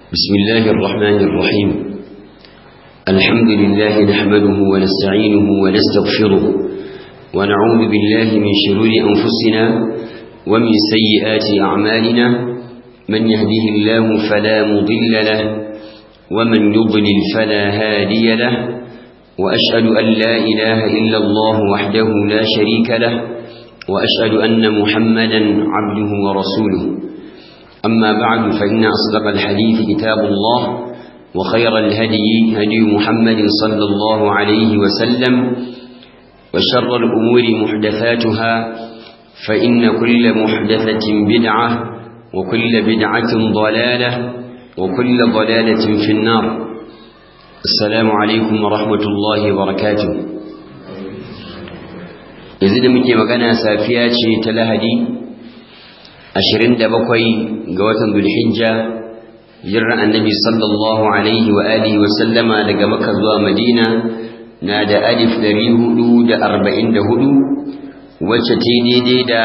بسم الله الرحمن الرحيم الحمد لله نحمده ونستعينه ونستغفره ونعوذ بالله من شرور أنفسنا ومن سيئات أعمالنا من يهده الله فلا مضل له ومن يضلل فلا هادي له وأشهد أن لا إله إلا الله وحده لا شريك له وأشهد أن محمدا عبده ورسوله أما بعد فإن أصدق الحديث كتاب الله وخير الهدي هدي محمد صلى الله عليه وسلم وشر الأمور محدثاتها فإن كل محدثة بدعة وكل بدعة ضلالة وكل ضلالة في النار السلام عليكم ورحمة الله وبركاته يزيد مكي مغانا سافياتي تلهدي ashirin da bakwai ga watan Dhulhijja hijirar annabi sallallahu alaihi wa alihi wa sallama daga Makka zuwa Madina na da alif ɗari hudu da arba'in da hudu wacce ta daidai da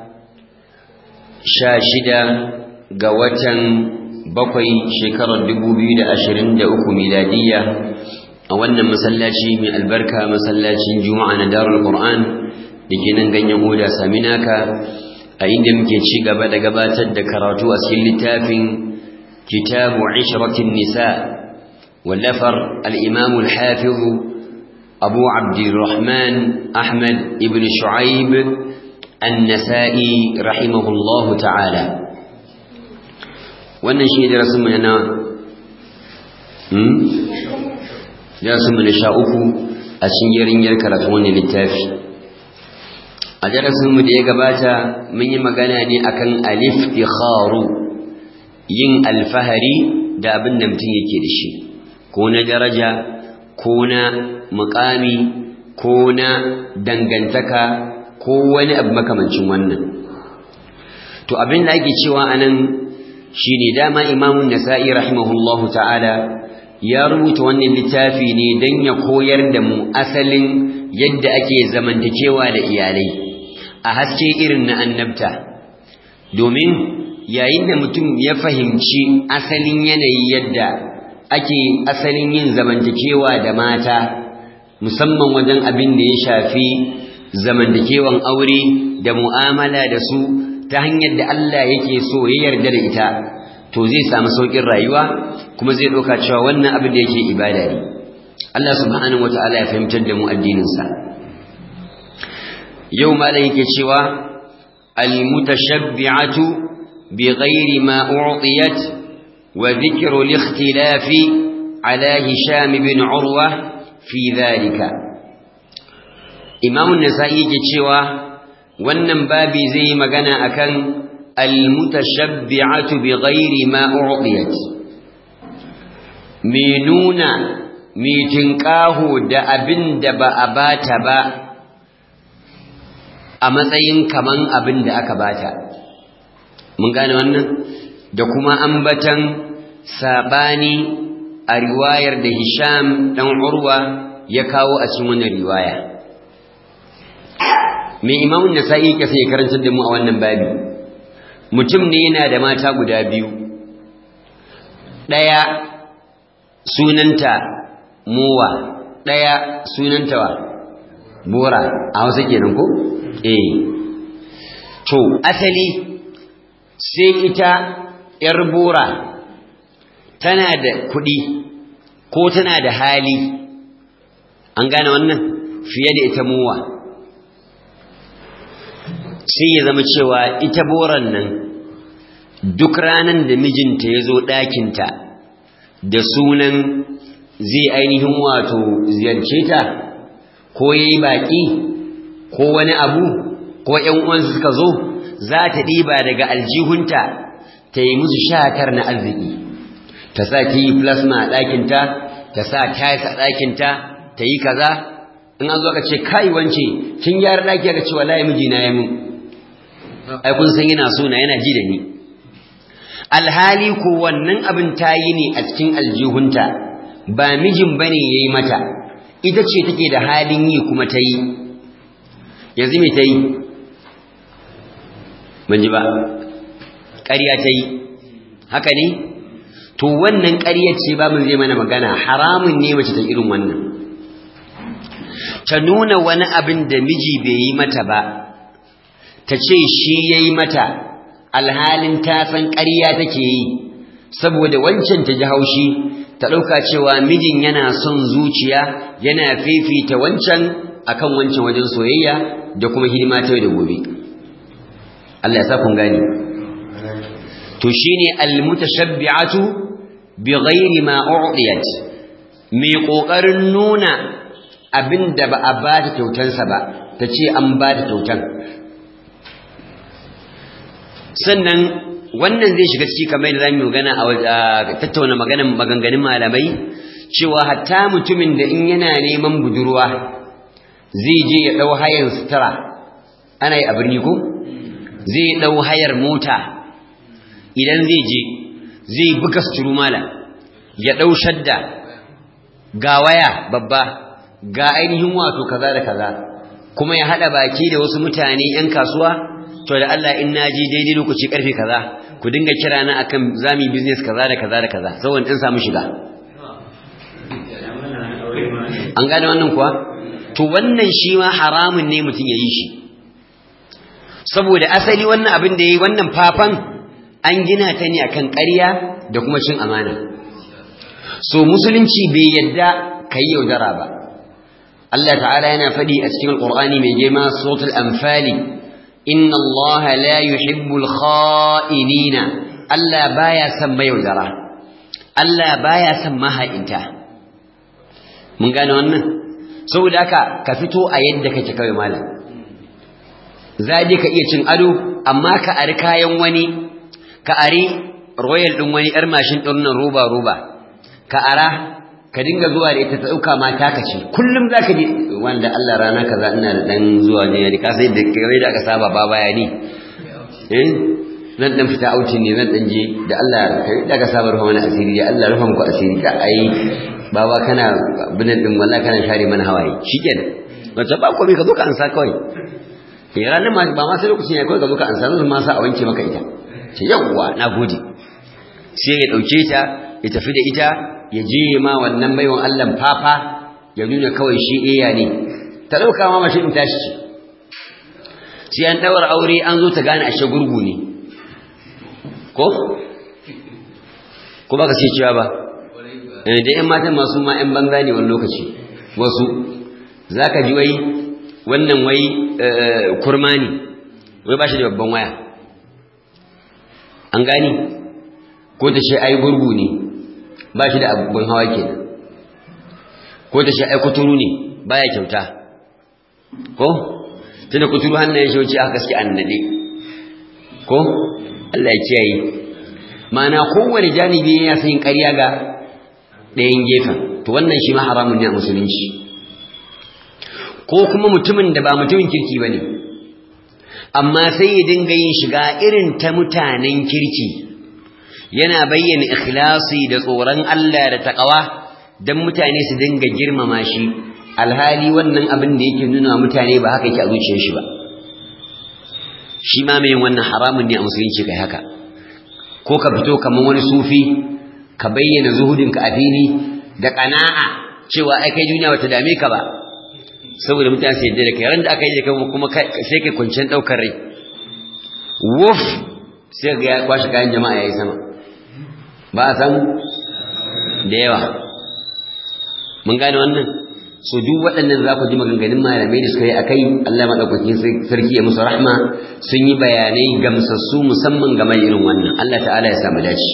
sha shida ga watan bakwai shekarar dubu biyu da ashirin da uku miladiyya a wannan masallaci mai albarka masallacin juma'a na darul qur'an da ke nan ganyen oda saminaka a inda muke ci gaba da gabatar da karatu a cikin littafin kitabu ishratin nisa wallafar al-imam al-hafiz abu abdurrahman ahmad ibn shu'aib an-nasa'i rahimahullah ta'ala wannan shi darasin mu na hmm darasin mu na sha uku a cikin yarinyar karatu wannan littafi a darasinmu da ya gabata mun yi magana ne akan aliftikharu yin alfahari da abin da mutum yake da shi ko na daraja ko na mukami ko na dangantaka ko wani abu makamancin wannan to abin da ake cewa anan shine dama imamun nasa'i rahimahullahu ta'ala ya rubuta wannan littafi ne don ya koyar da mu asalin yadda ake zamantakewa da iyalai a haske irin na annabta domin yayin da mutum ya fahimci asalin yanayi yadda ake asalin yin zamantakewa da mata musamman wajen abin da ya shafi zamantakewan aure da mu'amala da su ta hanyar da Allah yake so ya yarda da ita to zai samu saukin rayuwa kuma zai ɗauka cewa wannan abin da yake ibada ne Allah subhanahu wataala ya fahimtar da mu addininsa yau malam yake cewa almutashabbi'atu bighairi ma u'tiyat wa dhikru al-ikhtilaf ala hisham ibn urwa fi dhalika imam an-nasa'i yake cewa wannan babi zai magana akan almutashabbi'atu bighairi ma u'tiyat me nuna me tinkaho da abin da ba a bata ba a matsayin kaman abin da aka bata mun gane wannan da kuma ambatan sabani a riwayar da Hisham dan Urwa ya kawo a cikin wannan riwaya me Imam Nasa'i ke sai karantar da mu a wannan babi mutum ne yana da mata guda biyu daya sunanta Mowa daya sunanta wa Bora a Hausa kenan ko eh to asali sai ita yar bora tana da kuɗi ko tana da hali an gane wannan fiye da ita muwa sai ya zama cewa ita boran nan duk ranan da mijinta ya zo ɗakinta da sunan zai ainihin wato ziyarce ta ko ya yi baƙi ko wani abu ko ƴan uwansu suka zo za ta ɗiba daga aljihunta ta yi musu shatar na arziki ta sa ta yi plasma a ɗakinta ta sa tiles a ɗakinta ta yi kaza in an zo aka ce kai wance kin gyara ɗaki aka ce wallahi mijina ya mun ai kun san yana so na yana ji da ni alhali ko wannan abin ta yi ne a cikin aljihunta ba mijin bane yayi mata ita ce take da halin yi kuma ta yi yanzu me ta yi ban ji ba ƙarya ta yi haka ne to wannan ƙaryar ce ba mu zai mana magana haramun ne mace ta irin wannan ta nuna wani abin da miji bai yi mata ba ta ce shi ya yi mata alhalin ta san ƙarya take yi saboda wancan ta ji haushi ta ɗauka cewa mijin yana son zuciya yana fifita wancan akan wancan wajen soyayya da kuma hidima ta da gobe Allah ya sa kun gane to shine almutashabbi'atu bighairi ma u'diyat mai kokarin nuna abinda ba a ba ta kyautansa ba tace an ba ta kyautan sannan wannan zai shiga ciki kamar da zamu magana a tattauna maganan maganganun malamai cewa hatta mutumin da in yana neman budurwa zai je ya dau hayar sutura ana yi a birni ko zai dau hayar mota idan zai je zai buga suturu mala ya dau shadda ga waya babba ga ainihin wato kaza da kaza kuma ya hada baki da wasu mutane yan kasuwa to da Allah in naji daidai lokaci karfe kaza ku dinga kira na akan zami business kaza da kaza da kaza saboda in samu shiga an gane wannan kuwa to wannan shi ma haramun ne mutum ya yi shi saboda asali wannan abin da ya yi wannan fafan an gina ta ne akan ƙarya da kuma cin amana so musulunci bai yadda ka yi yaudara ba Allah ta'ala yana faɗi a cikin alƙur'ani mai girma suratul anfali inna Allah la yuhibbul kha'inina Allah baya son mayaudara Allah baya son maha'inta mun gane wannan saboda haka ka fito a yadda kake kawai malam zaje ka iya cin ado amma ka ari kayan wani ka ari royal din wani yar mashin din nan roba roba ka ara ka dinga zuwa da ita ta dauka mata ka ce kullum zaka je wanda Allah rana kaza ina da dan zuwa ne ka sai da kai da aka saba ba baya ni eh zan dan fita auci ne zan dan je da Allah kai da ka saba rufa mana asiri ya Allah rufa muku asiri ka ai baba kana binan din wallahi kana share mana hawaye shikenan wace ba komai ka zo ka ansa kawai eh ranar ma ba ma sai lokacin ya kawai ka zo ka ansa zan ma sa a wanke maka ita ce yawwa nagode sai ya dauke ta ya tafi da ita ya je ma wannan baiwan Allah fafa ya nuna kawai shi iya ne ta dauka ma mashi in tashi ce sai an daura aure an zo ta gane ashe gurgu ne ko ko baka ce cewa ba da ‘yan matan masu ma ‘yan banza ne wani lokaci wasu za ka ji wai wannan wai kurma ne wai ba shi da babban waya an gani ko ta ce ai gurgu ne ba shi da abubuwan hawa ke ko ta ce ai kuturu ne baya kyauta ko tunda kuturu hannayen shi wuce aka gaske annade ko Allah ya kiyaye ma'ana kowane janibi ya san ƙarya ga ɗayan gefen to wannan shi ma haramun ne a musulunci ko kuma mutumin da ba mutumin kirki ba ne amma sai ya dinga yin shiga irin ta mutanen kirki yana bayyana ikhlasi da tsoron Allah da taƙawa don mutane su dinga girmama shi alhali wannan abin da yake nuna mutane ba haka yake a zuciyar shi ba shi ma mai wannan haramun ne a musulunci kai haka ko ka fito kamar wani sufi ka bayyana zuhudinka a fili da ƙana'a cewa ai kai duniya bata dame ka ba saboda mutane su yadda da kai ran da aka yi da kai kuma sai kai kwanciyar ɗaukar rai wuf sai ga ya kwashe kayan jama'a ya yi sama ba a san da yawa mun gane wannan so duk waɗannan za ku ji maganganun malamai da suka yi a kai Allah maɗaukakin sarki ya musu rahma sun yi bayanai gamsassu musamman game da irin wannan Allah ta'ala ya samu dace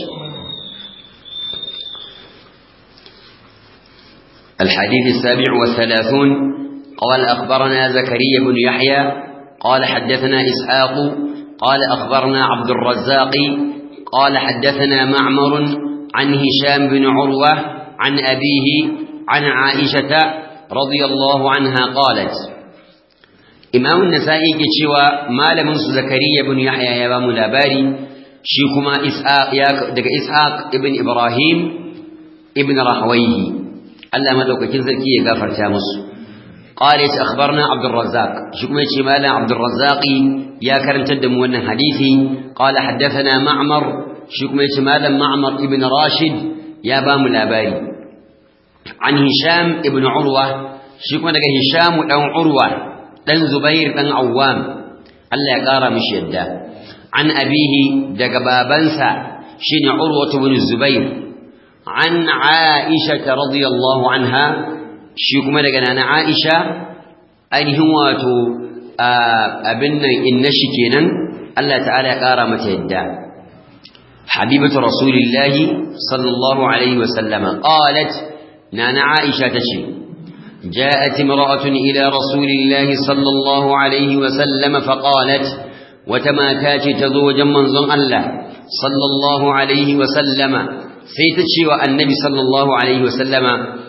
الحديث السابع والثلاثون قال أخبرنا زكريا بن يحيى قال حدثنا إسحاق قال أخبرنا عبد الرزاق قال حدثنا معمر عن هشام بن عروة عن أبيه عن عائشة رضي الله عنها قالت إمام النسائي كتشوى ما لم زكريا بن يحيى يا ملاباري شيكما إسحاق دق إسحاق ابن إبراهيم ابن رحويه Allah madaukakin sarki ya gafarta musu qala ya akhbarna abdur razzaq shi kuma yace malam abdur razzaq ya karantar da mu wannan hadisi qala haddathana ma'mar shi kuma yace malam ma'mar ibn rashid ya ba mu labari an hisham ibn urwa shi kuma daga hisham dan urwa dan zubair dan awwam Allah ya kara mishi yadda an abihi daga babansa shine urwa ibn zubair an aisha radiyallahu anha shi kuma daga nana aisha ainihin wato abin nan inna shi kenan Allah ta'ala ya kara mata yadda حبيبة رسول الله صلى الله عليه وسلم قالت نانا عائشة تشي جاءت امرأة إلى رسول الله صلى الله عليه وسلم فقالت وتماتات تزوجا منظم الله صلى الله عليه وسلم سيتشي والنبي صلى الله عليه وسلم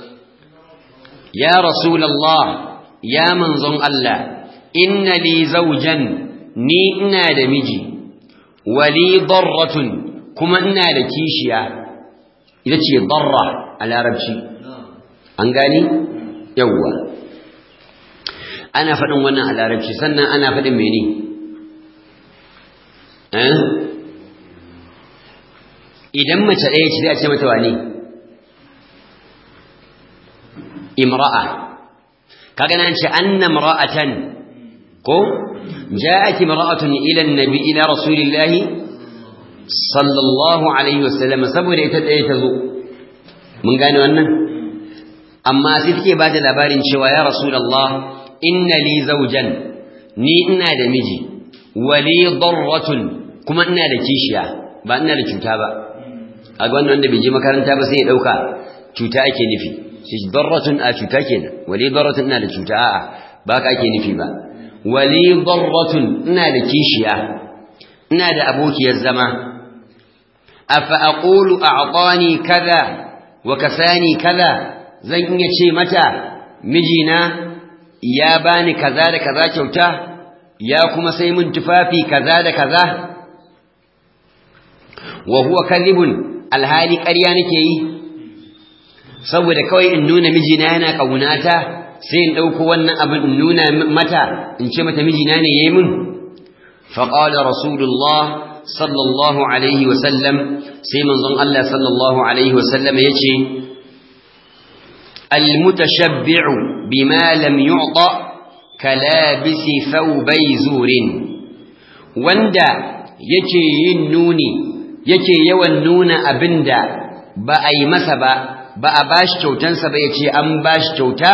يا رسول الله يا منظم الله إن لي زوجا نينا دمجي ولي ضرة kuma ina da kishiya ita ce darra a larabci an gani yawwa ana faɗin wannan a larabci sannan ana faɗin mene idan mace ɗaya ce zai ce mata wane imra'a kaga nan ce anna imra'atan ko ja'at imra'atun ila an-nabi ila rasulillahi sallallahu alaihi wasallam saboda ita ɗaya ta zo mun gane wannan amma sai take ba da labarin cewa ya rasulullah inna li zawjan ni ina da miji wali darratun kuma ina da kishiya ba ina da cuta ba kaga wannan wanda bai je makaranta ba sai ya dauka cuta ake nufi shi darratun a cuta kenan wali darratun ina da cuta a'a ba ka ake nufi ba wali darratun ina da kishiya ina da abokiyar zama أفأقول أعطاني كذا وكساني كذا زن يشي متى مجينا يا باني كذا كذا كوتا يا كما سيمن تفافي كذا كذا وهو كذب الهالي قريانك yi saboda kawai in nuna mijina yana kaunata sai in dauko wannan abin in nuna mata in ce mata mijina ne yayi min faqala rasulullah sallallahu alaihi wasallam sai manzon Allah sallallahu alaihi wasallam yace almutashabbi'u bima lam yu'ta kalabisi thawbay zurin wanda yake yin nuni yake yawan nuna abinda ba a yi masa ba ba a bashi kyautansa ba yace an bashi kyauta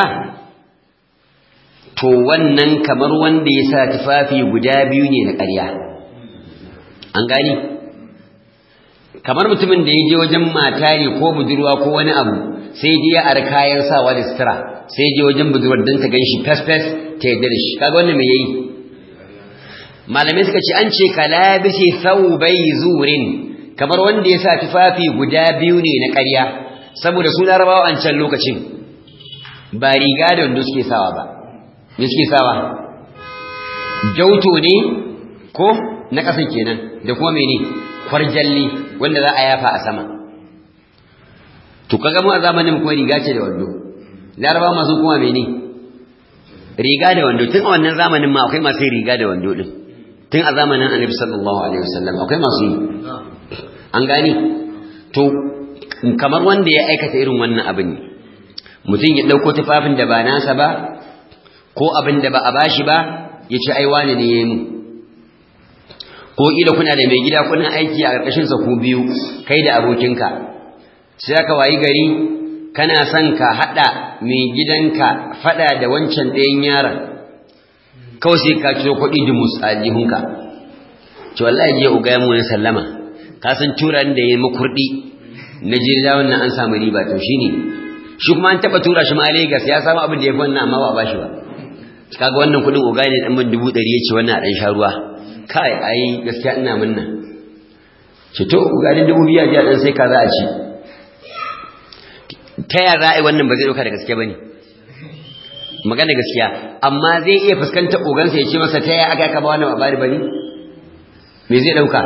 to wannan kamar wanda ya sa tufafi guda biyu ne na ƙarya an gani kamar mutumin da ya je wajen mata ne ko budurwa ko wani abu sai je ya ar kayan sawa da sutura sai je wajen budurwar don ta ganshi fes fes ta yadda da shi kaga wannan me yayi malamai suka ce an ce kalabisi thawbai zurin kamar wanda ya sa tufafi guda biyu ne na ƙarya saboda su larabawa an can lokacin ba riga da wanda suke sawa ba me suke sawa jauto ne ko na ƙasan kenan da kuma mene kwarjalli wanda za a yafa a sama to kaga mu a zamanin kuma riga ce da wando laraba masu kuma mene riga da wando tun a wannan zamanin ma akwai masu riga da wando din tun a zamanin annabi sallallahu alaihi wasallam akwai masu yi an gani to kamar wanda ya aikata irin wannan abin ne mutum ya ɗauko tufafin da ba nasa ba ko abin da ba a bashi ba ya ce ai wane ne ya yi mu ko ila kuna da mai gida kuna aiki a ƙarƙashin sa ku biyu kai da abokinka sai aka wayi gari kana son ka hada mai gidanka fada da wancan ɗayan yaron kawai sai ka ciro kuɗi da musajihunka to wallahi je uga ya mu sallama ka san turan da yayi makurdi na je da wannan an samu riba to shine shi kuma an taba tura shi ma Lagos ya samu abin da yafi wannan amma ba a bashi ba kaga wannan kuɗin uga ne dan ban dubu ɗari yace wannan a dan sha ruwa kai ai gaskiya ina munna ce to garin dubu biya ji dan sai ka za a ci ta ya za a yi wannan ba zai dauka da gaske bane magana gaskiya amma zai iya fuskantar ogansa ya ce masa ta ya aka ka ba wannan babari bane me zai dauka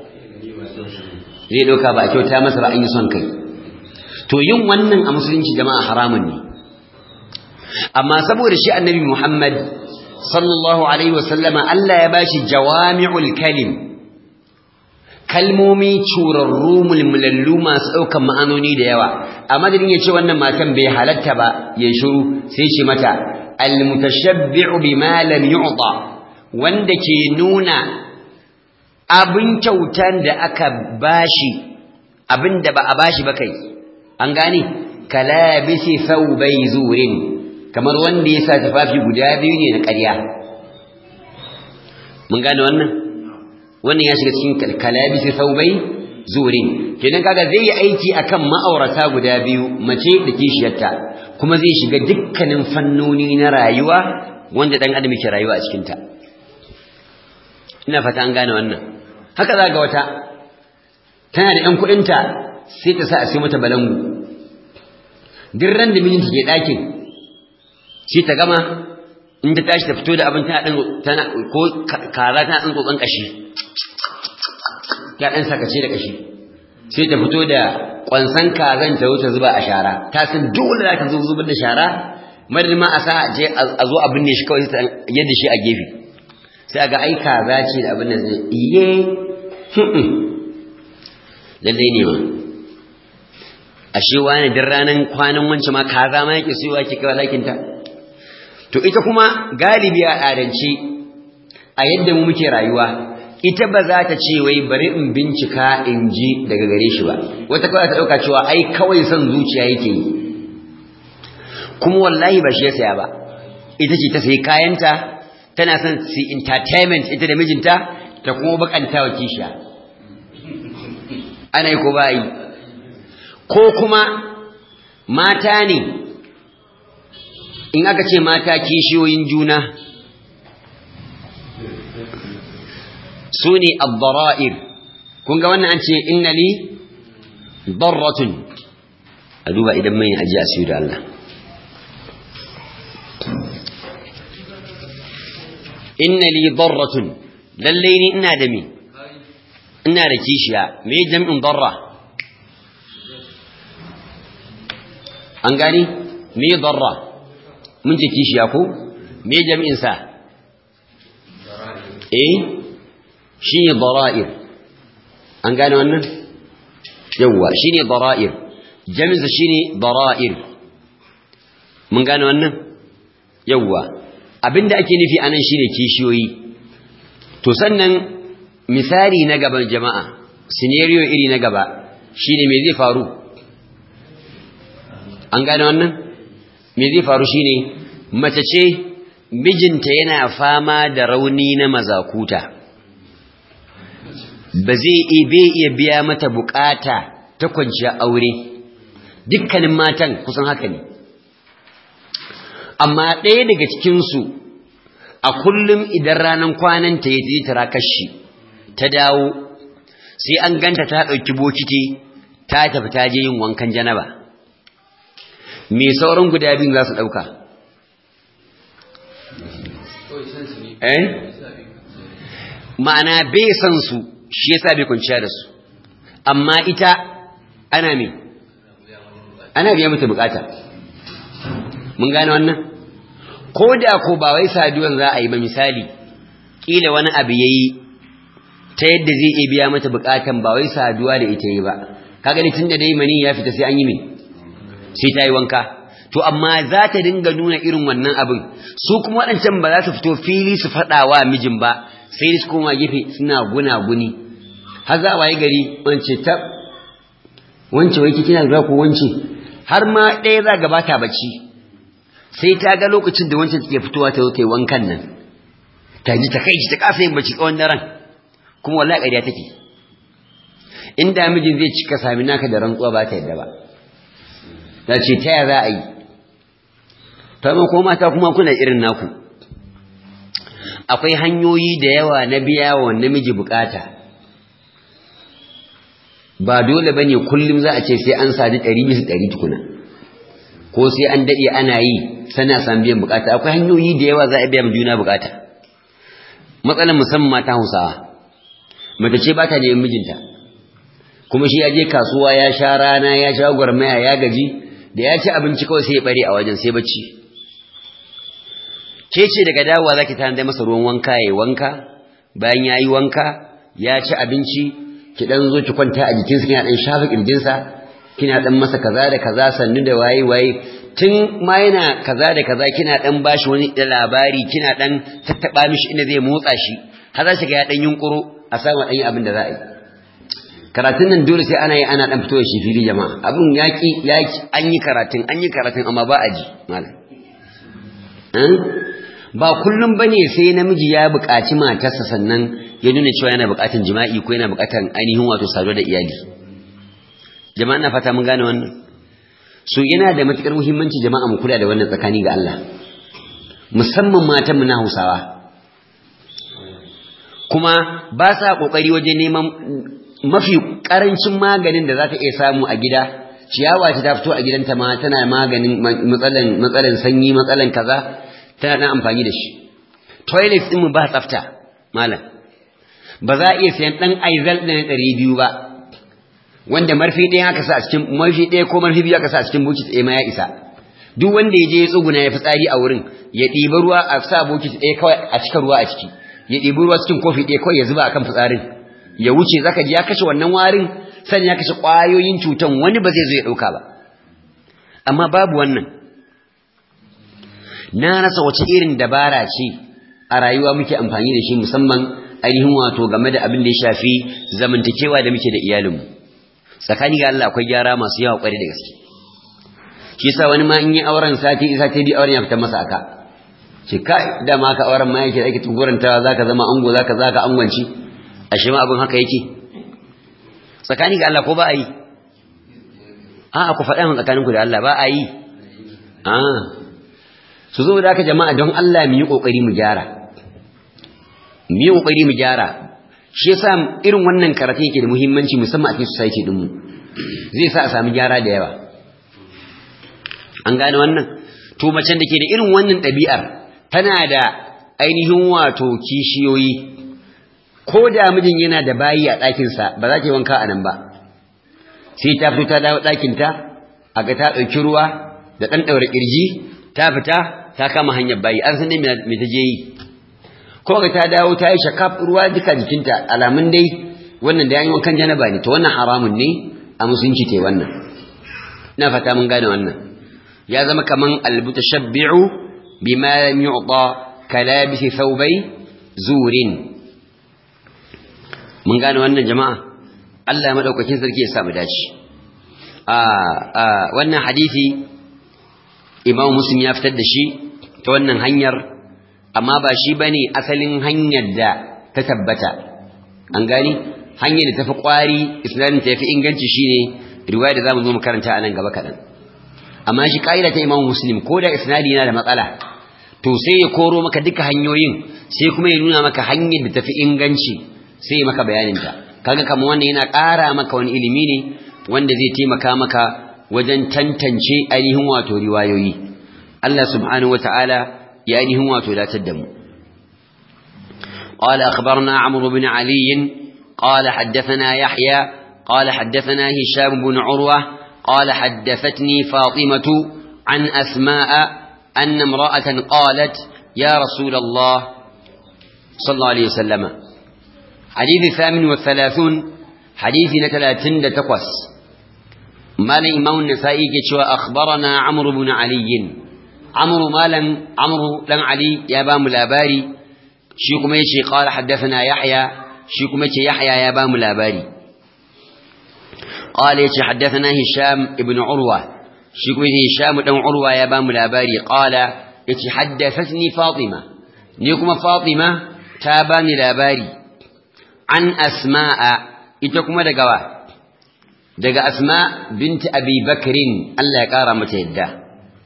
zai dauka ba a kyauta masa ba an yi son kai to yin wannan a musulunci jama'a haramun ne amma saboda shi annabi Muhammad sallallahu alaihi wasallama Allah ya bashi jawami'ul kalim kalmomi curarru mulmulallu masu ɗaukan ma'anoni da yawa a madadin ya ce wannan matan bai halatta ba ya shiru sai ce mata almutashabbi'u bima lam yu'ta wanda ke nuna abin kyautan da aka bashi abin da ba a bashi ba kai an gane kalabisi thawbai zurin kamar wanda ya sa tufafi guda biyu ne na ƙarya mun gane wannan wannan ya shiga cikin kalabisi thawbai zurin kenan kaga zai yi aiki akan ma'aurata guda biyu mace da kishiyarta kuma zai shiga dukkanin fannoni na rayuwa wanda dan adam yake rayuwa a cikin ta ina fata an gane wannan haka za ga wata tana da ƴan kuɗinta sai ta sa a sai mata balangu duk ran da mijinta ke ɗakin sai ta gama in ta tashi ta fito da abin tana tana ko kaza tana ɗan tsotson ƙashi ta ɗan sakace da ƙashi sai ta fito da ƙwansan kazan ta wuce zuba a shara ta san dole za ta zo zubar da shara madadin ma a sa je a zo a binne shi kawai yadda shi a gefe sai ga ai kaza ce da abin da zai iye lallai ne ma ashe wani din ranar kwanan wance ma kaza ma yake siyowa ke kawai lakinta to ita kuma galibi a adance a yadda mu muke rayuwa ita ba za ta ce wai bari in bincika in ji daga gare shi ba wata kawai ta ɗauka cewa ai kawai son zuciya yake yi kuma wallahi ba shi ya saya ba ita ce ta sayi kayanta tana son su entertainment ita da mijinta ta kuma bakanta wa kishiya ana yi ko ba yi ko kuma mata ne in aka ce mata kishiyoyin juna su ne abdara'ir kun ga wannan an ce inna li darratun a duba idan mai aji a siyo da Allah inna li darratun lallai ni ina da me ina da kishiya me jam'in darra an gani me darra mun ce kishiya ko me jam'in sa eh shine dara'ir an gane wannan yawa shine dara'ir jam'in sa shine dara'ir mun gane wannan yawa abinda ake nufi anan shine kishiyoyi to sannan misali na gaban jama'a scenario iri na gaba shine me zai faru an gane wannan me zai faru shine mace ce mijinta yana fama da rauni na mazakuta ba zai iya biya mata bukata ta kwanciya aure dukkanin matan kusan haka ne amma ɗaya daga cikinsu a kullum idan ranar kwananta ya je tara kashi ta dawo sai an ganta ta ɗauki bokiti ta tafi ta je yin wankan janaba me sauran guda biyun za su ɗauka eh ma'ana bai san su shi yasa bai kwanciya da su amma ita ana me ana biya mata bukata mun gane wannan ko da ko ba wai saduwan za a yi ba misali kila wani abu yayi ta yadda zai iya biya mata bukatan ba wai saduwa da ita yi ba kaga ni tunda dai mani ya fita sai an yi me sai ta yi wanka to amma za ta dinga nuna irin wannan abin su kuma waɗancan ba za su fito fili su faɗa wa mijin ba sai su koma gefe suna guna-guni har za a waye gari wance ta wance wai kina lura ko wance har ma ɗaya za gaba ta bacci sai ta ga lokacin da wancan take fitowa ta zo ta yi wankan nan ta ji ta kai ta kasa yin bacci tsawon daren kuma wallahi ƙarya take inda mijin zai cika sami naka da rantsuwa ba ta yadda ba ta ce ta ya za a yi ta ko mata kuma kuna irin naku akwai hanyoyi da yawa na biya wa namiji bukata ba dole bane kullum za a ce sai an sadi ɗari bisa ɗari tukuna ko sai an daɗe ana yi sana san biyan bukata akwai hanyoyi da yawa za a biya juna bukata matsalar musamman mata hausawa mace ce ba ta neman mijinta kuma shi ya je kasuwa ya sha rana ya sha gwarmaya ya gaji da ya ci abinci kawai sai ya bare a wajen sai bacci ke ce daga dawowa zaki tanadar masa ruwan wanka yayi wanka bayan yayi wanka ya ci abinci ki dan zo ki kwanta a jikinsa kina dan shafa kirjinsa kina dan masa kaza da kaza sannu da waye waye tun ma yana kaza da kaza kina dan bashi wani labari kina dan tattaba mishi inda zai motsa shi har za shi ga ya dan yunkuro a samu dan abin da za a yi karatun nan dole sai ana yi ana dan fito da shi fili jama'a abin yaki yaki an yi karatun an yi karatun amma ba a ji malam ba kullum bane sai namiji ya buƙaci matarsa sannan ya nuna cewa yana buƙatar jima'i ko yana buƙatar ainihin wato saduwa da iyali jama'a na fata mun gane wannan so yana da matukar muhimmanci jama'a mu kula da wannan tsakani ga Allah musamman matan mu na Hausawa kuma ba sa kokari wajen neman mafi karancin maganin da za ta iya samu a gida ciyawa ta fito a gidanta ma tana maganin matsalan matsalan sanyi matsalan kaza tana dan amfani da shi toilet din mu ba tsafta malam ba za a iya sayan dan aizal da na ɗari biyu ba wanda marfi ɗaya aka sa a cikin marfi ɗaya ko marfi biyu aka sa a cikin bokiti ɗaya ma ya isa duk wanda ya je ya tsuguna ya fitsari a wurin ya ɗiba ruwa a sa bokiti ɗaya kawai a cika ruwa a ciki ya ɗibi ruwa cikin kofi ɗaya kawai ya zuba akan fitsarin ya wuce zaka ji ya kashe wannan warin sannan ya kashe ƙwayoyin cutan wani ba zai zo ya ɗauka ba amma babu wannan na rasa wace irin dabara ce a rayuwa muke amfani da shi musamman ainihin wato game da abin da ya shafi zamantakewa da muke da iyalinmu tsakani ga Allah akwai gyara masu yawa kwarai da gaske shi yasa wani ma in yi auren sati isa ta bi auren ya fita masa aka ce kai da ma ka auren ma yake da ake tugurantawa zaka zama ango zaka zaka angwanci ashe ma abin haka yake tsakani ga Allah ko ba a yi a'a ku faɗa min tsakaninku da Allah ba a yi a su zo da aka jama'a don Allah mu yi kokari mu gyara mu yi kokari mu gyara shi yasa irin wannan karatu yake da muhimmanci musamman a cikin society din mu zai sa a samu gyara da yawa an gane wannan to macen da ke da irin wannan ɗabi'ar tana da ainihin wato kishiyoyi ko da mijin yana da bayi a ɗakinsa ba za ta yi wanka a nan ba sai ta fito ta dawo ɗakinta a ga ta ɗauki ruwa da ɗan ɗaure ƙirji ta fita ta kama hanyar bayi an san dai me ta je yi ko ga ta dawo ta yi shakaf ruwa duka jikinta alamun dai wannan da yayin wankan janaba ne to wannan haramun ne a musulunci te wannan ina fata mun gane wannan ya zama kaman albutashabbi'u bima lam yu'ta kalabisi thawbai zurin mun gane wannan jama'a Allah ya madaukakin sarki ya sa mu dace a a wannan hadisi Imam Muslim ya fitar da shi ta wannan hanyar amma ba shi bane asalin hanyar da ta tabbata an gani hanyar da tafi kwari isnadin ta yafi inganci shine riwaya da zamu zo mu karanta a nan gaba kadan amma shi kaida ta Imam Muslim ko da isnadi yana da matsala to sai ya koro maka duka hanyoyin sai kuma ya nuna maka hanyar da tafi inganci sai ya maka bayanin ta kaga kamar wannan yana ƙara maka wani ilimi ne wanda zai taimaka maka wajen tantance ainihin wato riwayoyi Allah subhanahu wataala ya ainihin wato datar da mu قال أخبرنا عمرو بن علي قال حدثنا يحيى قال حدثنا هشام بن عروة قال حدثتني فاطمة عن أسماء أن امرأة قالت يا رسول الله صلى الله عليه وسلم حديث الثامن والثلاثون حديث نتلاتن تقوس مال إمام النسائي كتشوى أخبرنا عمرو بن علي عمرو مالا عمرو لن علي يا بام الأباري شيكم يشي قال حدثنا يحيى شيكم يشي يحيى يا بام الأباري قال يشي حدثنا هشام ابن عروة شيكم يشي هشام بن عروة يا بام الأباري قال يشي حدثتني فاطمة نيكم فاطمة تاباني الأباري عن أسماء إتكم دقوا دقى أسماء بنت أبي بكر الله يقارى متهده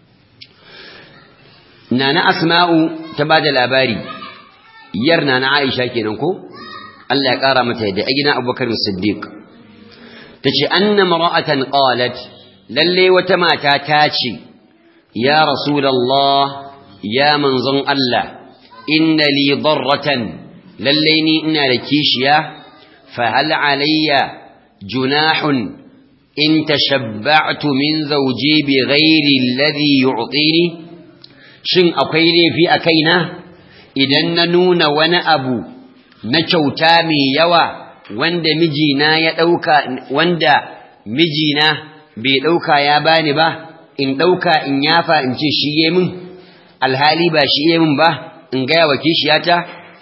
nana asma'u ta bada labari yar nana aisha kenan ko Allah ya kara mata yadda a gidan abubakar siddiq tace anna mar'atan qalat lalle wata mata ta ce ya rasulullah ya manzon Allah inna li darratan lalle ni ina da kishiya fa hal alayya junahun in tashabba'tu min zawji bi ghairi alladhi yu'tini shin akwai laifi a kaina idan na nuna wani abu na kyauta mai yawa wanda mijina ya ɗauka wanda mijina bai ɗauka ya bani ba in ɗauka in yafa in ce shi ye min alhali ba shi ye min ba in gaya wa kishiyata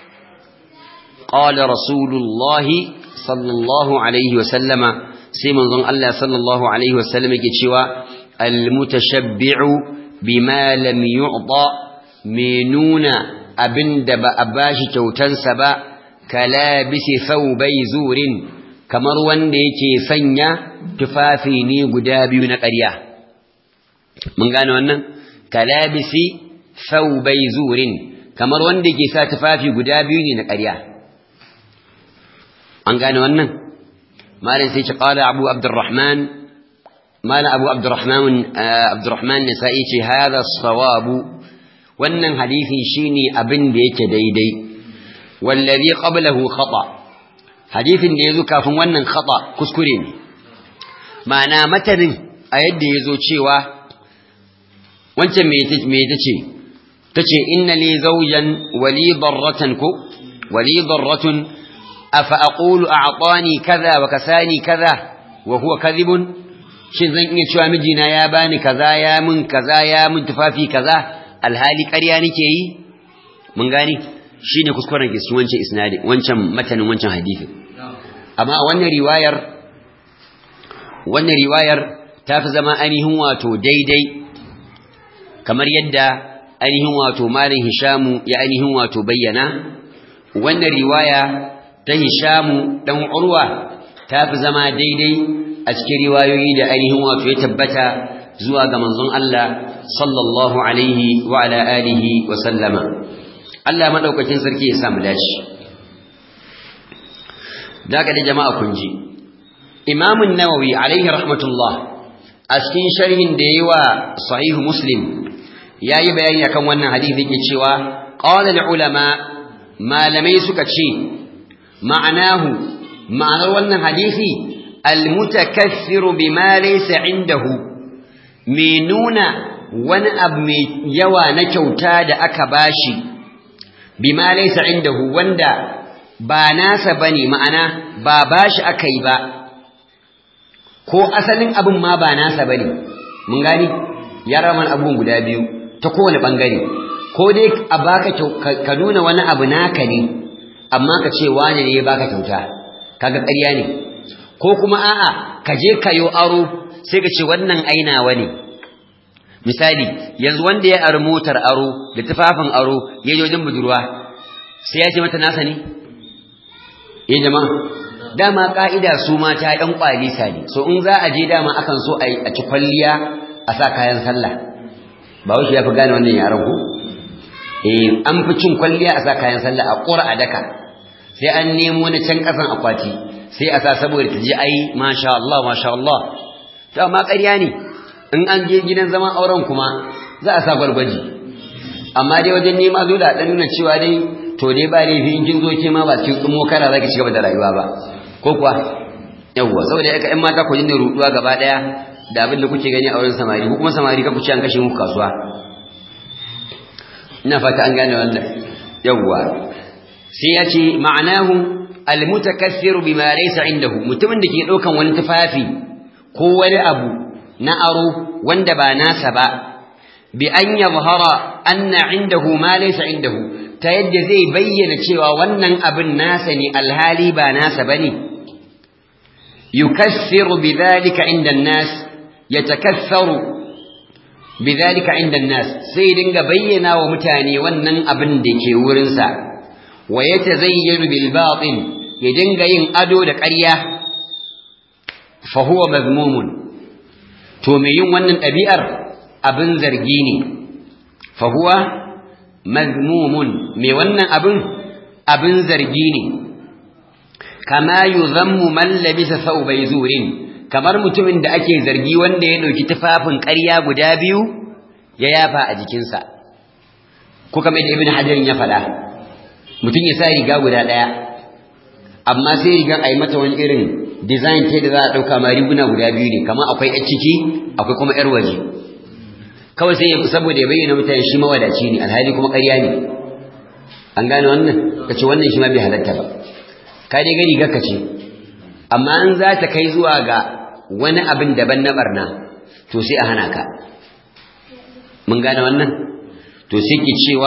qala rasulullahi sallallahu alaihi wa sallama sai manzon Allah sallallahu alaihi wa sallam yake cewa almutashabbi'u bima lam yu'ta me nuna abinda ba a bashi kyautansa ba kalabisi thawbai zurin kamar wanda yake sanya tufafi ne guda biyu na ƙarya mun gane wannan kalabisi thawbai zurin kamar wanda yake sa tufafi guda biyu ne na ƙarya an gane wannan malam sai ce qala abu abdurrahman malam abu abdurrahman abdurrahman nisa'i ce hada sawabu wannan hadisi shine abin da yake daidai wallazi qablahu khata hadisin da yazo kafin wannan khata kuskure ne ma'ana matanin a yadda yazo cewa wancan me yace me tace tace inna li zawjan wali darratan ku wali darratun afa aqulu a'tani kaza wa kasani kaza wa huwa kadhibun shin zan iya cewa mijina ya bani kaza ya mun kaza ya mun tufafi kaza alhali ƙarya nake yi mun gani shine kuskuren ke cikin wancan isnadi wancan matanin wancan hadisi amma a wannan riwayar wannan riwayar ta fi zama ainihin wato daidai kamar yadda ainihin wato malin hishamu ya ainihin wato bayyana wannan riwaya ta hishamu dan urwa ta fi zama daidai a cikin riwayoyi da ainihin wato ya tabbata zuwa ga manzon Allah sallallahu alaihi wa ala alihi wa sallama Allah madaukakin sarki ya samu dace daga da jama'a kun ji Imam an-Nawawi alaihi rahmatullah a cikin sharhin da yayi wa sahih Muslim yayi bayani akan wannan hadisi yake cewa qala al-ulama malamai suka ce ma'anahu ma'anar wannan hadisi al-mutakaththiru bima laysa indahu mai nuna wani abu mai yawa na kyauta da aka bashi bima laysa indahu wanda ba nasa bane ma'ana ba bashi aka yi ba ko asalin abin ma ba nasa bane mun gani ya raman abun guda biyu ta kowane bangare ko dai a baka ka nuna wani abu naka ne amma ka ce wani ne ya baka kyauta kaga ƙarya ne ko kuma a'a ka je kayo aro sai ka ce wannan ainawa ne misali yanzu wanda ya ari motar aro da tufafin aro ya je wajen budurwa sai ya ce mata nasa ne eh jama'a dama ka'ida su mata ɗan kwalisa ne so in za a je dama akan so a ci kwalliya a sa kayan sallah ba wuce ya fi gane wannan yaran ku eh an fi cin kwalliya a sa kayan sallah a ƙura a daka sai an nemo na can ƙasan akwati sai a sa saboda ta ji ai masha Allah masha Allah to amma ƙarya ne in an je gidan zaman auren kuma za a sa gwargwaji amma dai wajen nema zo da dan nuna cewa dai to dai ba laifi in kin zo ke ma ba cikin tsumo kana zaki ci gaba da rayuwa ba ko kuwa yawwa saboda yaka ƴan mata ku dinga ruduwa gaba daya da abin da kuke gani a wurin samari ko kuma samari ka ku ci an kashe muku kasuwa ina fata an gane wannan yawwa sai ya ce ma'anahu almutakassiru bima laysa indahu mutumin da ke daukan wani tufafi ko wani abu na aro wanda ba nasa ba bi an yadhhara anna indahu ma laysa indahu ta yadda zai bayyana cewa wannan abin nasa ne alhali ba nasa bane yukassiru bidhalika inda an-nas yatakassaru bidhalika inda an-nas sai dinga bayyana wa mutane wannan abin da ke wurin sa wa yatazayyanu bil batil ya dinga yin ado da ƙarya fa huwa mazmumun to me yin wannan ɗabi'ar abin zargi ne fa huwa mazmumun me wannan abin abin zargi ne kama yuzammu man labisa thawbay zurin kamar mutumin da ake zargi wanda ya dauki tufafin ƙarya guda biyu ya yafa a jikinsa ko kamar da ibn hajar ya faɗa mutum ya sa riga guda ɗaya amma sai rigan a yi mata wani irin design ta da za a ɗauka ma riguna guda biyu ne kamar akwai ƴar ciki akwai kuma ƴar waje kawai sai saboda ya bayyana mutane shi mawadaci ne alhali kuma ƙarya ne an gane wannan ka ce wannan shi ma bai halatta ba ka dai gani ga ka ce amma in za ta kai zuwa ga wani abin daban na barna to sai a hana ka mun gane wannan to sai ki cewa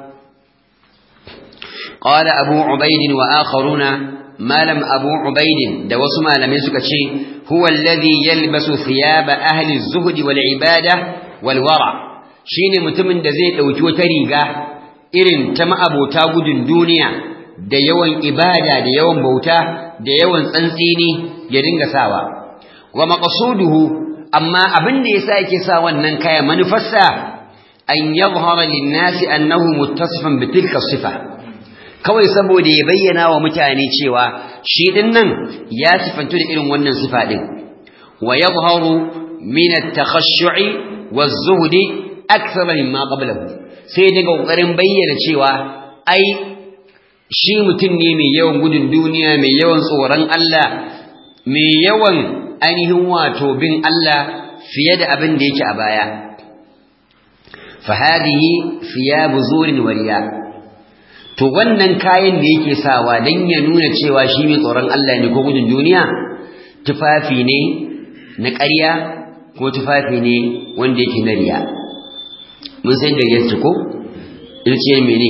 qala abu ubaid wa akharuna malam abu ubaid da wasu malamai suka ce huwa alladhi yalbasu thiyaba ahli az-zuhd wal ibada wal wara shine mutumin da zai dauki wata riga irin ta ma'abota gudun duniya da yawan ibada da yawan bauta da yawan tsantsini ya dinga sawa wa maqsuduhu amma abin da yasa yake sa wannan kaya manufarsa an yadhhara lin-nasi annahu muttasifan bi tilka sifa kawai saboda ya bayyana wa mutane cewa shi din nan ya sifantu da irin wannan sifa din wa yadhharu min at-takhashshu'i waz-zuhdi akthar mimma qablahu sai daga kokarin bayyana cewa ai shi mutum ne mai yawan gudun duniya mai yawan tsoron Allah mai yawan ainihin wato bin Allah fiye da abin da yake a baya fa hadhihi thiyabu zurin wariya to wannan kayan da yake sawa dan ya nuna cewa shi mai tsoron Allah ne ko gudun duniya tufafi ne na ƙarya ko tufafi ne wanda yake na riya mun san da yake ko yace mene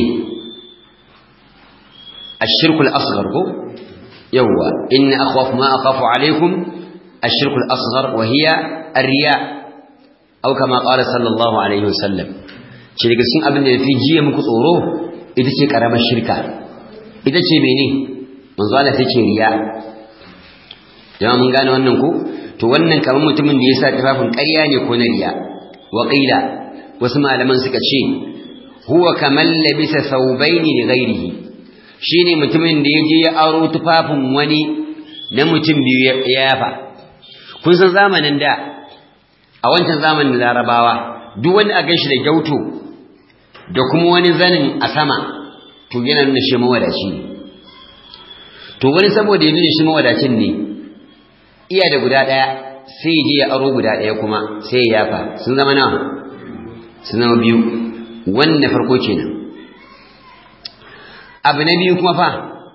الشرك الأصغر هو يوا إن أخوف ما أخاف عليكم الشرك الأصغر وهي الرياء أو كما قال صلى الله عليه وسلم شرك سن أبن في جيه مكتورو إذا شيء كرام الشركة إذا شيء بيني من زال تشي رياء جماعة من قال وأنكو to wannan kamar mutumin da ya sa tufafin ƙarya ne ko na riya wa qila wasu malaman suka ce huwa kaman labisa thawbaini li ghairihi shine mutumin da yaje ya aro tufafin wani na mutum biyu ya yafa kun san zamanin da a wancan zamanin larabawa duk wani a ganshi da gyauto da kuma wani zanin a sama to yana nuna shi mawadaci ne to wani saboda ya nuna shi mawadacin ne iya da guda ɗaya sai je ya aro guda ɗaya kuma sai ya yafa sun zama nawa sun zama biyu wannan farko kenan abu na biyu kuma fa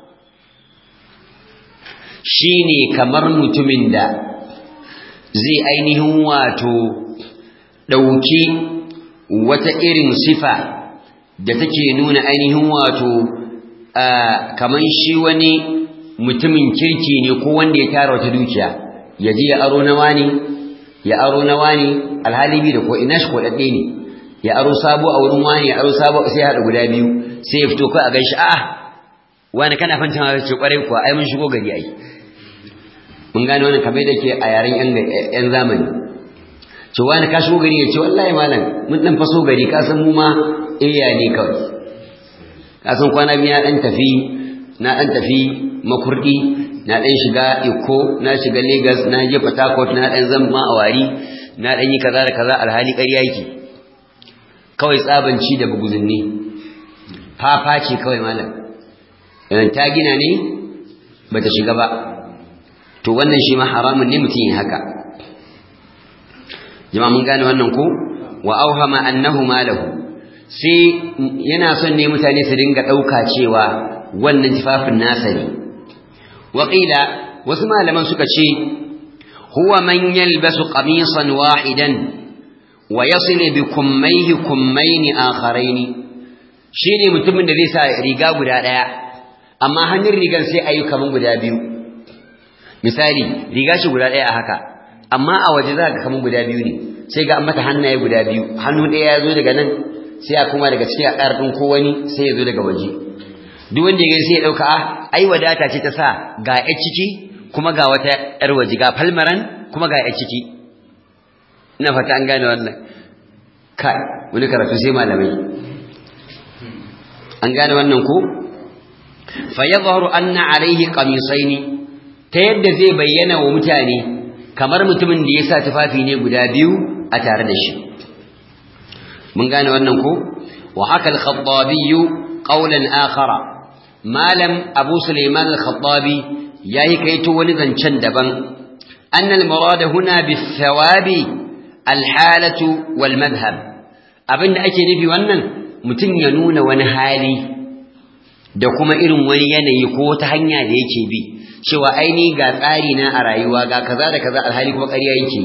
shine kamar mutumin da zai ainihin wato ɗauki wata irin sifa da take nuna ainihin wato kamar shi wani mutumin kirki ne ko wanda ya tara wata dukiya ya je ya aro na wani ya aro na wani alhali bi da ko ina shi kodadde ne ya aro sabo a wurin wani ya aro sabo sai ya hada guda biyu sai ya fito kai a ganshi a'a wani kana fanta ma ce kwarai kuwa ai mun shigo gari ai mun gane wannan kamar da ke a yaren yan yan zamani ce wani ka shigo gari ya ce wallahi malam mun dan faso gari ka san mu ma iya ne kawai ka san kwana biyu na dan tafi na dan tafi makurdi na dan shiga Iko na shiga Lagos na je Port Harcourt na dan zama a wari na dan yi kaza da kaza alhali ƙarya yake kawai tsabanci da buguzinni fafa ce kawai malam idan ta gina ne bata shiga ba to wannan shi ma haramun ne mutum yin haka jama'a mun gane wannan ko wa auhama annahu malahu sai yana son ne mutane su dinga ɗauka cewa wannan tufafin nasa ne waƙila wasu malaman suka ce huwa man yalbasu qamisan wahidan wa yasil bi kummaihi kummaini akharaini shine mutumin da zai sa riga guda daya amma hannun rigar sai ayi kaman guda biyu misali riga shi guda daya a haka amma a waje za ka kaman guda biyu ne sai ga an mata hannaye guda biyu hannu daya ya zo daga nan sai a kuma daga cikin a ɗin ko wani sai ya zo daga waje duk wanda ya gani sai ya dauka ah ai wadata ce ta sa ga ƴar ciki kuma ga wata ƴar waje ga falmaran kuma ga ƴar ciki ina fata an gane wannan kai wani karatu sai malamai an gane wannan ko fa yadhharu anna alayhi qamisaini ta yadda zai bayyana wa mutane kamar mutumin da ya sa tufafi ne guda biyu a tare da shi mun gane wannan ko wa haka al-khattabi qawlan akhara malam abu sulaiman al-khattabi yayi kaito wani zancen daban anna al-murad huna bis-sawabi al-halatu wal-madhhab abinda ake nufi wannan mutum ya nuna wani hali da kuma irin wani yanayi ko ta hanya da yake bi cewa aini ga tsari na a rayuwa ga kaza da kaza alhali kuma ƙarya yake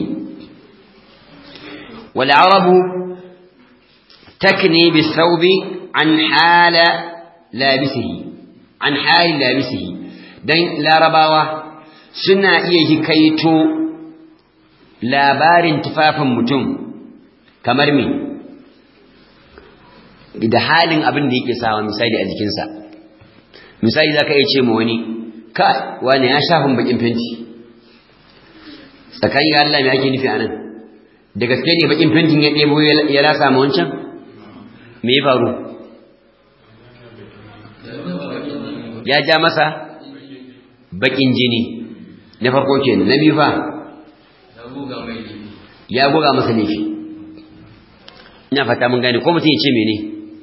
wal arabu takni bis thawbi an hala labisihi an hali labisihi dan larabawa suna iya hikaito labarin tufafin mutum kamar me da halin abin da yake sawa misali a jikinsa misali zaka iya ce ma wani ka wani ya shafin bakin fenti tsakanin Allah me ake nufi anan da gaske ne bakin fentin ya ɗebo ya rasa ma wancan me ya faru ya ja masa bakin jini na farko kenan na biyu fa ya goga masa laifi ina fata mun gane ko mutum ya ce mene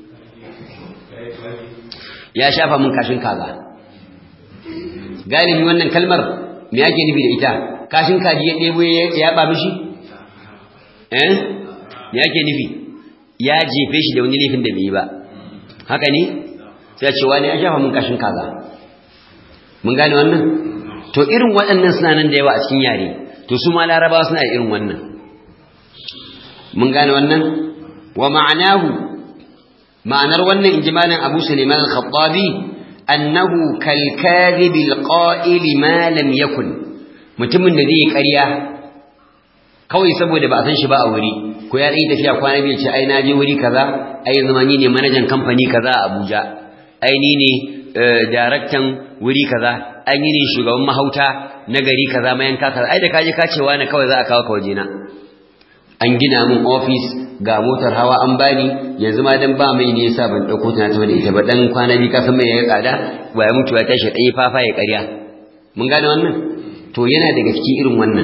ya shafa mun kashin kaza galibi wannan kalmar me yake nufi da ita kashin kaji ya ɗebo ya yaba mishi eh me yake nufi ya jefe shi da wani laifin da bai yi ba haka ne sai ce wani ya shafa mun kashin kaza mun gane wannan to irin waɗannan suna nan da yawa a cikin yare to su ma larabawa suna da irin wannan mun gane wannan wa ma'anahu ma'anar wannan injimalin Abu Sulaiman al-Khattabi annahu kal kadhib al-qa'il ma lam yakun mutumin da zai ƙarya kawai saboda ba a san shi ba a wuri ko ya yi tafiya kwana biyu ce ai na je wuri kaza ai zama ni ne manajan kamfani kaza a Abuja ai ni ne daraktan wuri kaza ai ni ne shugaban mahauta na gari kaza mayanka kaza ai da kaje ka ce wani kawai za a kawo ka wajena an gina min ofis ga motar hawa an bani yanzu ma dan ba mai ne yasa ban dauko ta ta da ita ba dan kwana bi ka san mai ya tsada ba ya mutu ya tashi dai fafa ya ƙarya mun gane wannan to yana daga cikin irin wannan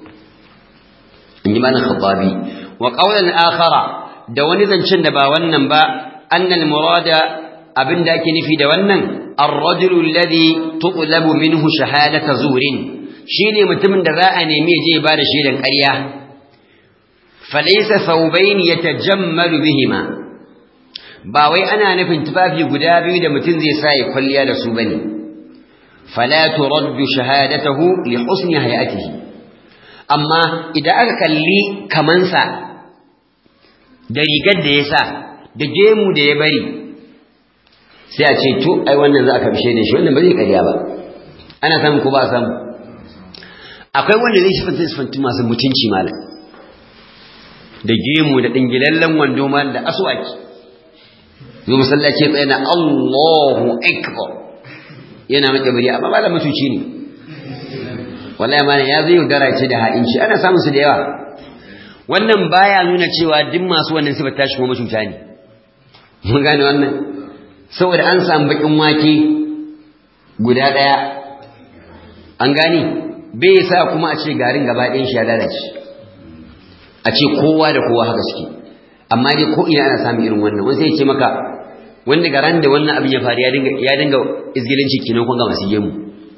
in ji mana khattabi wa qawlan akhara da wani zancen da ba wannan ba annal murada abinda ake nufi da wannan ar-rajulu alladhi tutlabu minhu shahadata zurin shine mutumin da za a nemi je ba da shaidan ƙarya falaysa thawbayn yatajammalu bihima ba wai ana nufin tufafi guda biyu da mutum zai sa ya kwalliya da su bane fala turaddu shahadatuhu li husni hayatihi amma idan aka kalli kamansa da rigar da ya sa da gemu da ya bari sai a ce to ai wannan za a kabishe da shi wannan ba zai karya ba ana samu ko ba samu akwai wanda zai shifanta sifantu masu mutunci malam da gemu da dingilallen wando malam da aswaki zo masallaci tsaye na Allahu akbar yana maka bari amma malam mutunci ne wallahi malam ya zai yaudara ce da haɗin shi ana samun su da yawa wannan baya nuna cewa duk masu wannan sifar tashi kuma mutunta ne mun gane wannan saboda an samu bakin wake guda ɗaya an gane bai sa kuma a ce garin gaba ɗayan shi ya lalace a ce kowa da kowa haka suke amma dai ko ina ana samun irin wannan wani sai ya ce maka wanda garan da wannan abin ya faru ya dinga ya dinga izgilinci kenan kun ga masu gemu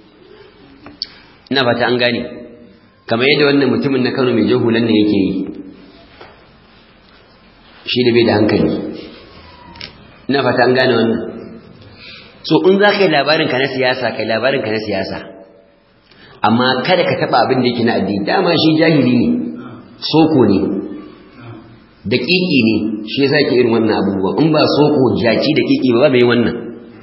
ina fata an gane kamar yadda wannan mutumin na Kano mai jahulan ne yake yi shi da bai da hankali ina fata an gane wannan so in za ka yi labarin ka na siyasa kai labarin ka na siyasa amma kada ka taba abin da yake na addini dama shi jahili ne soko ne daƙiƙi ne shi yasa ke irin wannan abubuwa in ba soko jaki daƙiƙi ba ba mai wannan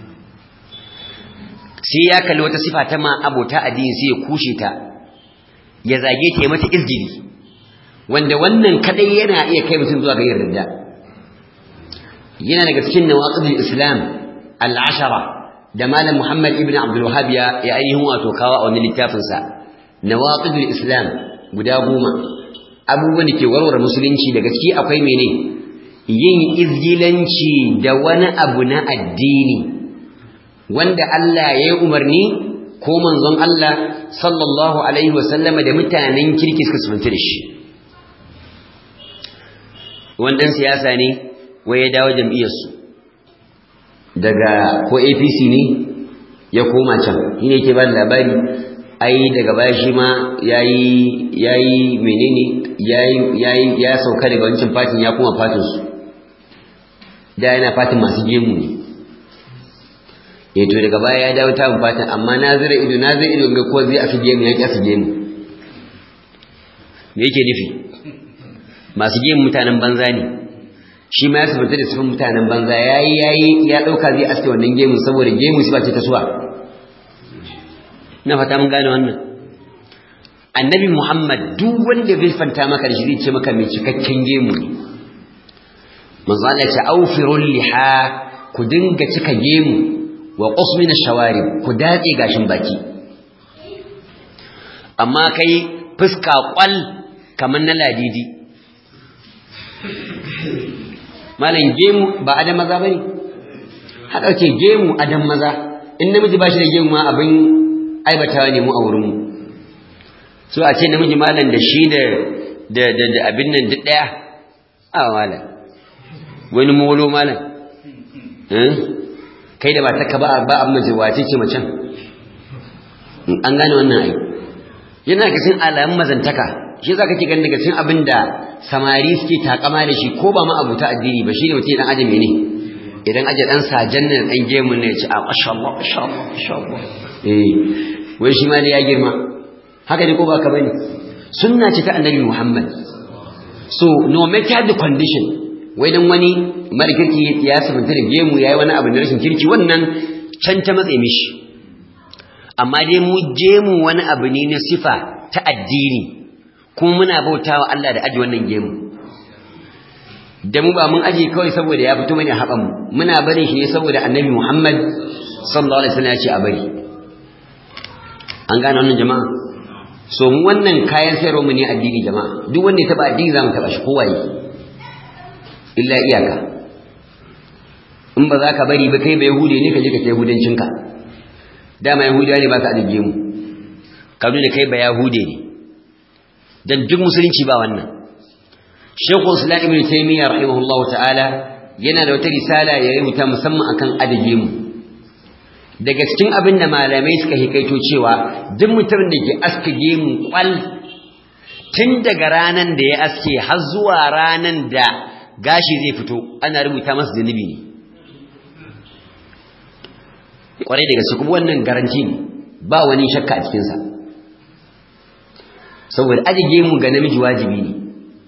sai ya kalli wata sifa ta ma abota addini sai ya kushe ta ya zage ta ya mata izgiri wanda wannan kadai yana iya kai mutum zuwa ga yin ridda yana daga cikin nawaqidul islam al-ashara da malam muhammad ibn abdul wahhab ya ya ainihin wato kawo a wani littafin sa nawaqidul islam guda goma abubuwan da ke warware musulunci daga ciki akwai mene yin izgilanci da wani abu na addini wanda Allah ya yi umarni ko manzon Allah sallallahu alaihi wasallama da mutanen kirki suka sunta da shi wannan siyasa ne wai ya dawo jam'iyyarsu daga ko APC ne ya koma can shi ne ke ba labari ai daga baya shi ma yayi yayi menene yayi yayi ya sauka daga wancan fatin ya koma fatin su da yana fatin masu gemu ne eh to daga baya ya dawo ta fata amma na zira ido na zira ido ga ko zai asige mu ya ki asige mu me yake nufi masu gemu mutanen banza ne shi ma ya sabata da sifin mutanen banza yayi yayi ya dauka zai aske wannan gemu saboda gemu shi ba ce ta suwa ina fata mun gane wannan annabi Muhammad duk wanda bai fanta maka da shi zai ce maka mai cikakken gemu ne manzo Allah ya ce aufirul liha ku dinga cika gemu wa qusmin ash-shawarib ku datse gashin baki amma kai fuska kwal kaman na ladidi malam gemu ba adam maza bane haka ce gemu adam maza in namiji ba shi da gemu ma abin aibatawa ne mu a wurin mu so a ce namiji malam da shi da da da abin nan duk daya a malam wani molo malam kai da ba ta ka ba ba amma ji wace ce macen an gane wannan ai yana ga cikin alamun mazantaka shi zaka ki ganin daga cikin abin da samari suke takama da shi ko ba ma abuta addini ba shine mutum dan ajami ne idan aje dan sajan ne dan gemun ne ya ce a masha Allah masha Allah masha Allah eh wai shi ma ne ya girma haka ne ko ba ka bane sunna ce ta annabi Muhammad so no matter the condition wai dan wani mara kirki ya sabunta da gemu yayi wani abu da rashin kirki wannan can ta matse mishi amma dai mu gemu wani abu ne na sifa ta addini kuma muna bautawa Allah da aji wannan gemu da mu ba mun aje kawai saboda ya fito mana haɓan mu muna barin shi ne saboda annabi Muhammad sallallahu alaihi wasallam ya ce a bari an gane wannan jama'a so mu wannan kayan sayarwa mu ne addini jama'a duk wanda ya taba addini zamu taba shi kowaye illa iyaka in ba za ka bari ba kai ba yahude ne ka je ka kai yahudancinka dama yahudiya ne ba ka adige mu ka nuna kai ba yahude ne dan duk musulunci ba wannan shekul islam ibn taymiya rahimahullahu ta'ala yana da wata risala ya rubuta musamman akan adige mu daga cikin abin da malamai suka hikaito cewa duk mutumin da ke aske gemu kwal tun daga ranan da ya aske har zuwa ranan da gashi zai fito ana rubuta masa zunubi ne kwarai daga su kuma wannan garanti ne ba wani shakka a cikinsa saboda aji gemu ga namiji wajibi ne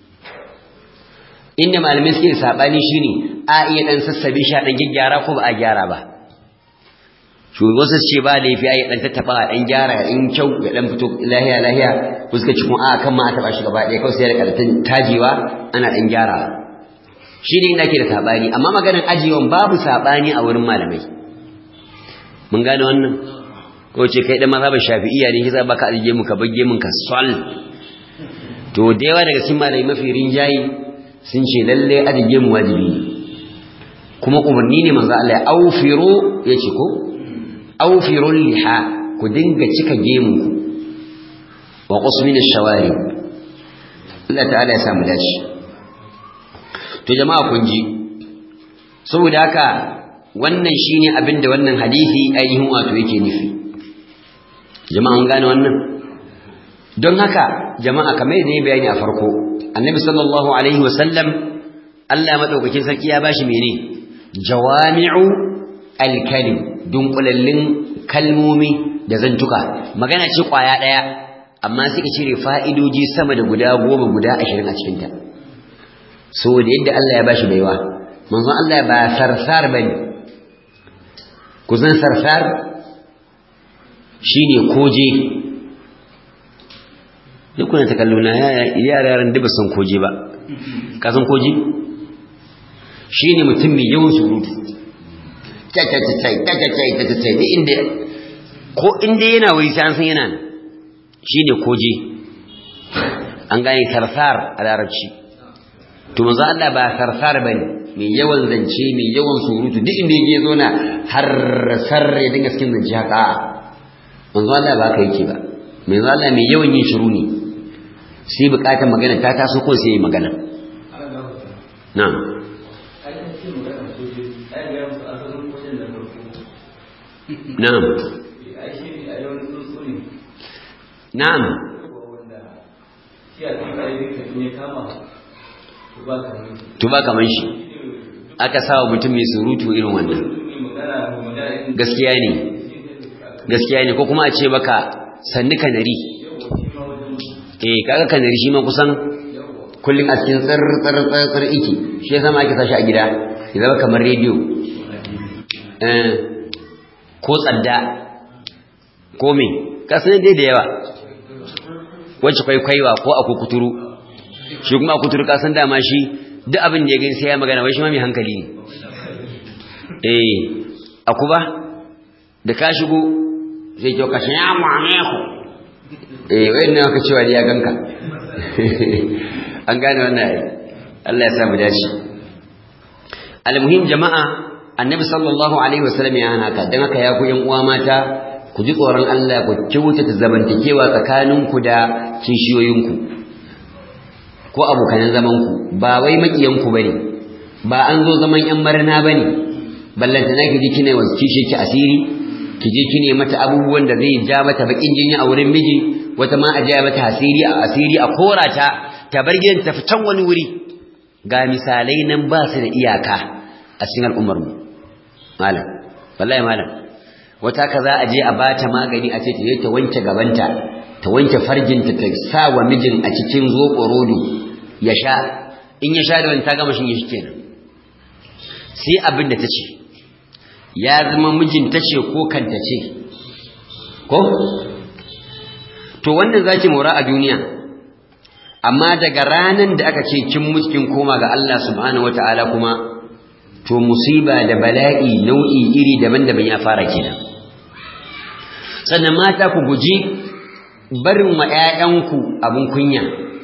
inda malamai suke saɓani shine a iya ɗan sassabe shi a ɗan gyara ko ba a gyara ba shugaban su ce ba laifi ya dan tattaba a dan gyara in kyau ya dan fito lahiya lahiya ko suka ci kuma a kan ma a taba shi gaba ɗaya kawai sai da karatun tajewa ana dan gyara shi ne inda ke da sabani amma maganar ajiyewan babu sabani a wurin malamai mun gane wannan ko ce kai dan mazhabar shafi'iyya ne kisa baka ajiye mu ka bagge mun ka sal to da yawa daga cikin malamai mafi rinjayi sun ce lalle ajiye mu wajibi ne kuma umarni ne manzo Allah ya aufiru yace ko aufirul liha ku dinga cika gemu wa qusmin ash-shawari Allah ta'ala ya samu dace to jama'a kun ji saboda haka wannan shine abinda wannan hadisi ainihin wato yake nufi jama'a an gane wannan don haka jama'a kamar yadda ya bayani a farko annabi sallallahu alaihi wasallam Allah madaukakin sarki ya bashi mene jawami'u al-kalim dunkulallin kalmomi da zantuka magana ce kwaya daya amma suka cire fa'idoji sama da guda goma guda ashirin a cikinta saboda yadda Allah ya bashi baiwa manzon Allah ba sarsar bane kusan sarsar shine koje duk kuna ta kallo na yara yaran da ba san koje ba ka san koje shine mutum mai yawan surutu cacacacai cacacai cacacai duk inda ko inda yana wuri sai an san yana shine koje an gane sarsar a larabci to manzo Allah ba sarsar bane mai yawan zance mai yawan surutu duk inda yake zo na har sar ya dinga cikin zance haka manzo Allah ba ka yake ba manzo Allah mai yawan yin shiru ne sai bukatar magana ta taso ko sai yi magana na'am na'am na'am to ba kaman shi aka sawa mutum mai surutu irin wannan gaskiya ne gaskiya ne ko kuma a ce maka sannu kanari eh kaga kanari shi ma kusan kullum a cikin tsar tsar tsar tsar iki shi yasa ma ake sashi a gida ya zama kamar rediyo eh ko tsadda ko me ka san dai da yawa wacce kwaikwaiwa ko a kuturu shi kuma a kuturu ka san dama shi duk abin da ya gani sai ya magana wai shi ma mai hankali ne eh akuba da ka shigo zai kyau kashin ya mu'ame ku eh wayan nan aka cewa ya ganka an gane wannan ai Allah ya samu dace almuhim jama'a annabi sallallahu alaihi wasallam ya hana ka dan haka ya ku yan uwa mata ku ji tsoron Allah ku kyautata zamantakewa tsakaninku da kishiyoyinku ko abokan zamanku ba wai makiyanku bane ba an zo zaman yan marna bane ballanta naki ji kina wasu kishi ki asiri ki je kine mata abubuwan da zai ja mata bakin jinya a wurin miji wata ma a ja mata asiri a asiri a korata ta bar gidan ta fitan wani wuri ga misalai nan ba su da iyaka a cikin al'ummar mu malam wallahi malam wata ka za a je a bata magani a ce ta je ta wanke gabanta ta wanke farjinta ta sa wa mijin a cikin zoɓo rodo ya sha in ya sha da wani ta gama shi shi kenan sai abin da ta ce ya zama mijin ta ce ko kanta ce ko to wannan zaki mora a duniya amma daga ranan da aka ce kin muskin koma ga Allah subhanahu wataala kuma to musiba da bala'i nau'i iri daban-daban ya fara kenan sannan mata ku guji barin wa ƴaƴanku abin kunya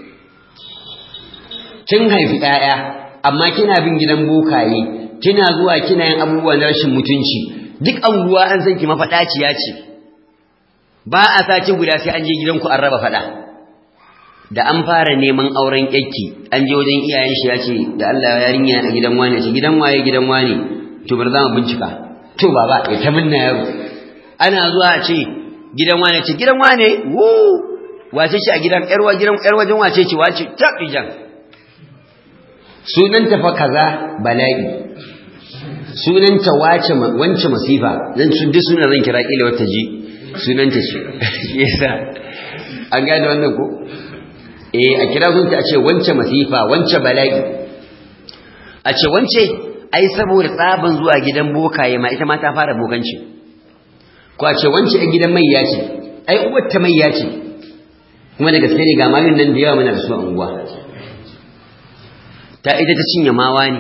kin haifi ƴaƴa amma kina bin gidan bokaye kina zuwa kina yin abubuwa na rashin mutunci duk anguwa an san ki mafaɗaciya ce ba a sace guda sai an je gidanku an raba faɗa da an fara neman auren yakki an je wajen iyayen shi ya ce da Allah yarinya a gidan wane ce gidan waye gidan wane to bar za mu bincika to baba ya ta minna yaro ana zuwa a ce gidan wane ce gidan wane wo wace shi a gidan yar gidan yar wajen wace ce wace tabijan sunanta fa kaza bala'i sunanta wace wance masifa zan sun duk sunan zan kira kila wata ji sunanta ce yasa an gane wannan ko eh a kira sunta a ce wance masifa wance bala'i a ce wance ai saboda tsaban zuwa gidan bokaye ma ita ma ta fara bokanci ko a ce wance a gidan mai ce ai uwar ta mai ce kuma da gaske ne ga mayun nan da yawa muna da su a unguwa ta ita ta cinye mawa ne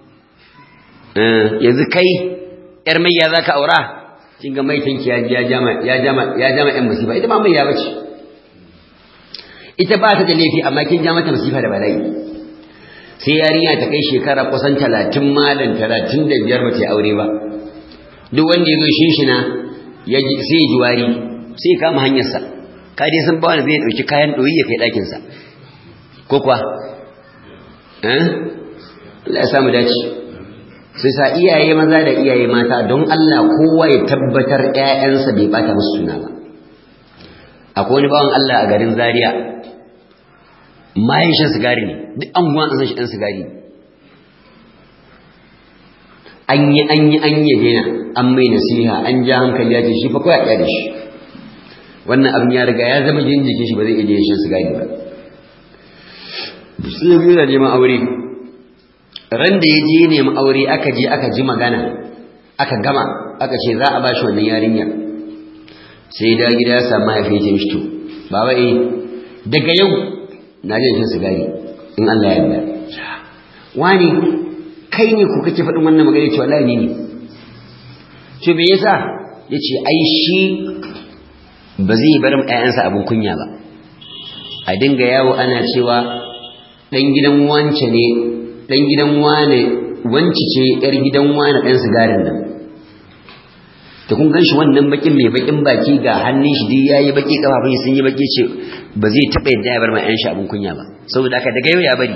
yanzu kai yar mayya za ka aura kin ga maitanki ya jama ya jama ya jama yan masifa ita ma mayya bace ita ba ta da laifi amma kin ja mata masifa da bala'i sai yarinya ta kai shekara kusan talatin malam talatin da biyar ba ta aure ba duk wanda ya zo shinshina ya ji sai ya ji wari sai ya kama hanyarsa ka dai san ba wanda zai ɗauki kayan ɗoyi ya kai ɗakinsa ko kuwa eh Allah ya samu dace sai sa iyaye maza da iyaye mata don Allah kowa ya tabbatar ƴaƴansa bai bata musu suna ba akwai wani bawan Allah a garin Zaria mayan shan sigari ne duk an guwan san shi ɗan sigari an yi an yi an yi daina an mai nasiha an ja hankali ya ce shi fa kawai a da shi wannan abin ya riga ya zama jin jikin shi ba zai iya shan sigari ba sai biyu da neman aure ran da ya je neman aure aka je aka ji magana aka gama aka ce za a ba shi wannan yarinyar sai da gida ya samu mahaifiyar shi to baba eh daga yau na je shan sigari in Allah ya yarda wani kai ne ku kake faɗin wannan magana cewa wallahi ni ne to me yasa yace ai shi ba zai bar ƴaƴansa abin kunya ba a dinga yawo ana cewa dan gidan wance ne dan gidan wane wanci ce yar gidan wane dan sigarin nan to kun ganshi wannan bakin mai bakin baki ga hannun shi dai yayi baki kafafun sun yi baki ce ba zai taba yadda ya bar mai yan shi abun kunya ba saboda haka daga yau ya bari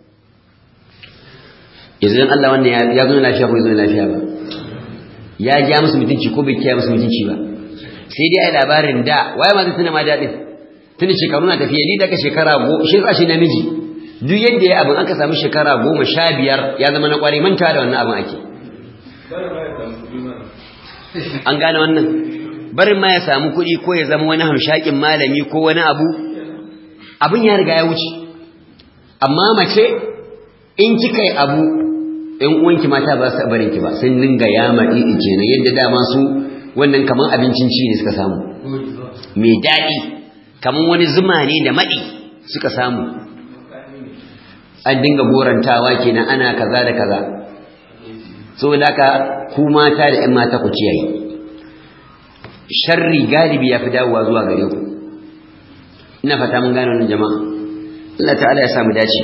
yanzu dan Allah wannan ya zo lafiya ko ya zo lafiya ba ya ja musu mutunci ko bai kiyaye musu mutunci ba sai dai ai labarin da waye ma zai tuna ma dadin tuni shekaru na tafiya ni daga shekara go shi tsashi namiji duk yadda ya abin aka samu shekara goma sha biyar ya zama na kwari manta da wannan abin ake an gane wannan barin ma ya samu kuɗi ko ya zama wani hamshakin malami ko wani abu abin ya riga ya wuce amma mace in kika yi abu in uwanki mata ba su barin ki ba sun dinga yama ɗiɗi kenan yadda dama su wannan kaman abincin ci ne suka samu mai daɗi kaman wani zuma ne da maɗi suka samu an dinga gorantawa kenan ana kaza da kaza saboda haka ku mata da ƴan mata ku kiyaye sharri galibi ya fi dawowa zuwa gare ku ina fata mun gane wannan jama'a Allah ta'ala ya samu dace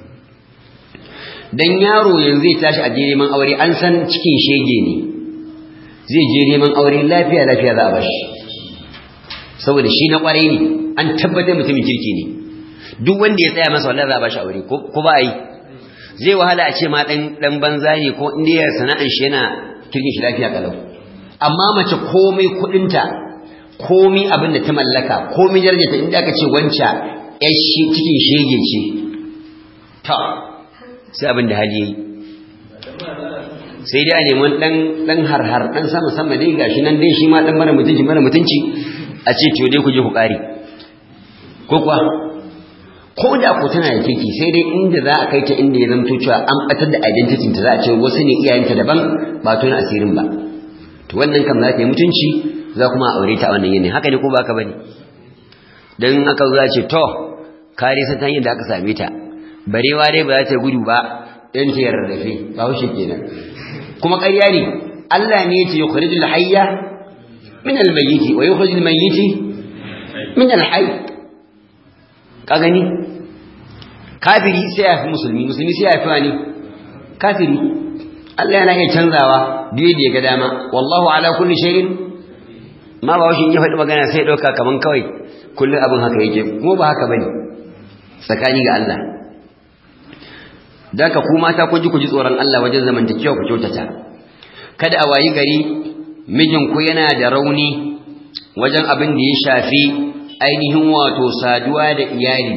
dan yaro yanzu zai tashi a je neman aure an san cikin shege ne zai je neman aure lafiya lafiya za a bashi saboda shi na kwarai ne an tabbatar mutumin kirki ne duk wanda ya tsaya masa wallahi za a bashi aure ko ba a yi zai wahala a ce ma dan dan banza ne ko inda ya sana'an shi yana kirkin shi lafiya kalau amma mace komai kudinta komai abin da ta mallaka komai darajarta inda aka ce wanca yar shi cikin shege ce ta sai abin da hali yayi sai dai a neman dan dan harhar dan sama sama dai gashi nan dai shi ma dan mara mutunci mara mutunci a ce to dai ku je ku kare ko kuwa ko da ku tana da kirki sai dai inda za a kai ta inda ya zamto cewa an batar da identity ta za a ce wasu ne iyayenta daban ba tona asirin ba to wannan kam za ta yi mutunci za kuma a aure ta a wannan yanayi haka ne ko ba ka bane dan aka zo ce to kare sa ta hanyar da aka same ta barewa dai ba za ta gudu ba dan ta yarrafe ba wuce kenan kuma ƙarya ne Allah ne ya ce yukhrijul hayya min al-mayyit wa yukhrijul mayyit min al-hayy ka gani kafiri sai ya fi musulmi musulmi sai ya fi wani kafiri Allah yana iya canzawa duk da ya ga dama wallahu ala kulli shay'in ma ba washin ya faɗi magana sai ɗauka kaman kawai kullum abin haka yake kuma ba haka bane tsakani ga Allah da ka ku mata ku ji ku ji tsoron Allah wajen zamantakewa ku kyautata kada a wayi gari mijinku yana da rauni wajen abin da ya shafi ainihin wato saduwa da iyali